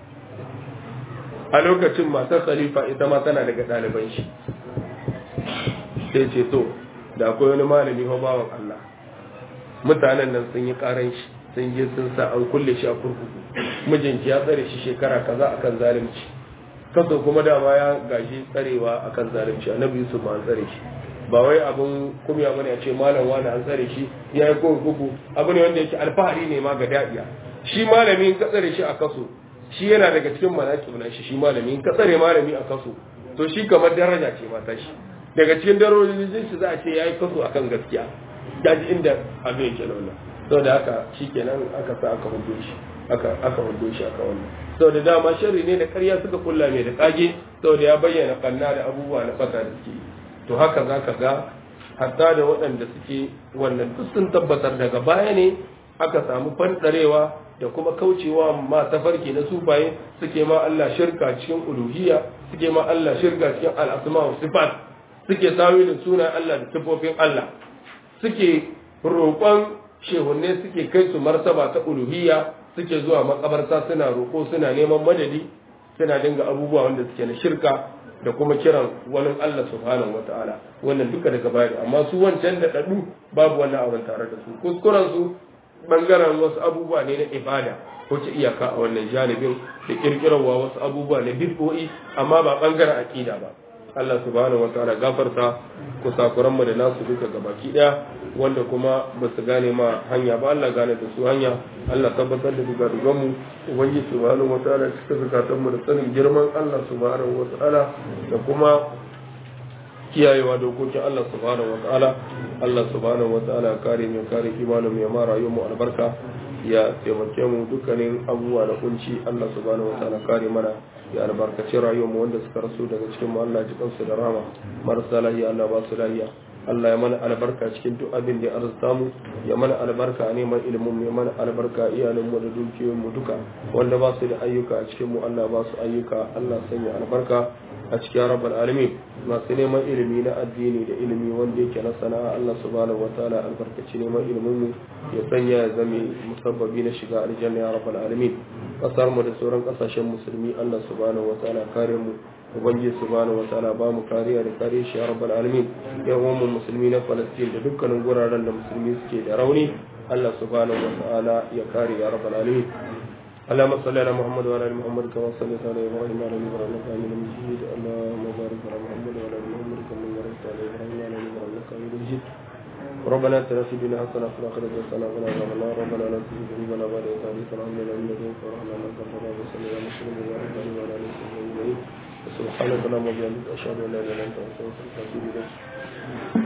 a lokacin matar khalifa ita ma tana daga ɗaliban shi sai ce to da akwai wani malami fa bawan Allah mutanen nan sun yi karan shi sun je sun sa an kulle shi a kurkuku mijinki ya tsare shi shekara kaza akan zalunci kaso kuma dama ya gashi tsarewa akan zalunci annabi yusuf ma an tsare shi ba wai abin kumya bane a ce malam wani an tsare shi ya yi kurkuku abu ne wanda yake alfahari ne ma ga daɗiya shi malami in ka tsare shi a kaso shi yana daga cikin manaki na shi shi malami in ka tsare malami a kaso to shi kamar daraja ce mata shi daga cikin darajojin shi za a ce ya yi kaso akan gaskiya daji inda abin yake launa saboda haka shi kenan aka sa aka hudo shi aka aka hudo shi aka wannan saboda dama sharri ne da ƙarya suka kulla mai da kage saboda ya bayyana kanna da abubuwa na fata da suke to haka za ka ga hatta da waɗanda suke wannan duk sun tabbatar daga baya ne aka samu fandarewa da kuma kaucewa ma tafarki na sufaye suke ma Allah shirka cikin uluhiyya suke ma Allah shirka cikin al'asma wa sifat suke tawilin sunan Allah da sifofin Allah suke roƙon shehunne suke kai su martaba ta uluhiyya suke zuwa makabarta suna roƙo suna neman madadi suna dinga abubuwa wanda suke na shirka da kuma kiran wani Allah subhanahu wata'ala wannan duka daga baya amma su wancan da dadu babu wannan abin tare da su kuskuren su bangaren wasu abubuwa ne na ibada ko ce iyaka a wannan janibin da kirkirarwa wasu abubuwa na bid'o'i amma ba bangaren aqida ba Allah subhanahu wataala gafarta kusakuran mu da nasu duka gabaki daya wanda kuma ba su gane ma hanya ba Allah gane da su hanya Allah tabbatar da duga dugan mu ubangiji subhanahu wataala cika zakatan mu da sanin girman Allah subhanahu wataala da kuma kiyayewa dokokin Allah subhanahu wataala Allah subhanahu wataala kare mu kare imanin mu ya mara mu albarka ya taimake mu dukkanin abubuwa da kunci Allah subhanahu wataala kare mana ya albarkaci rayuwarmu wanda suka rasu daga cikin mu Allah ji kansu da rama marasa lahiya Allah ba su lahiya Allah ya mana albarka cikin duk abin da ya arzuta mu ya mana albarka a neman ilimin mu ya mana albarka iyalin mu da dukiyoyin mu duka wanda ba su da ayyuka a cikin mu Allah ba su ayyuka Allah sanya albarka a cikin rabbal alamin masu neman ilimi na addini da ilimi wanda yake na sana'a Allah subhanahu wataala albarkaci neman ilimin mu ya sanya ya zame musabbabi na shiga aljanna ya rabbal alamin kasar mu da sauran kasashen musulmi Allah subhanahu wataala kare mu ubangiji subhanahu wataala ba mu kariya da kare shi ya rabbal alamin yan uwan musulmi na Palestine da dukkanin guraren da musulmi suke da rauni Allah subhanahu wataala ya kare ya rabbal alamin اللهم صل على محمد وعلى ال محمد كما صليت على ابراهيم وعلى ال ابراهيم انك حميد مجيد اللهم بارك على محمد وعلى ال محمد كما باركت على ابراهيم وعلى ال ابراهيم انك حميد مجيد ربنا اتنا في الدنيا حسنه وفي الاخره حسنه وقنا عذاب النار ربنا لا تزغ قلوبنا بعد إذ هديتنا وهب لنا من لدنك ورحمه انك انت الوهاب وصل على محمد وعلى اله وعلى اله وصحبه اجمعين سبحانك اللهم وبحمدك اشهد ان لا اله الا انت استغفرك واتوب اليك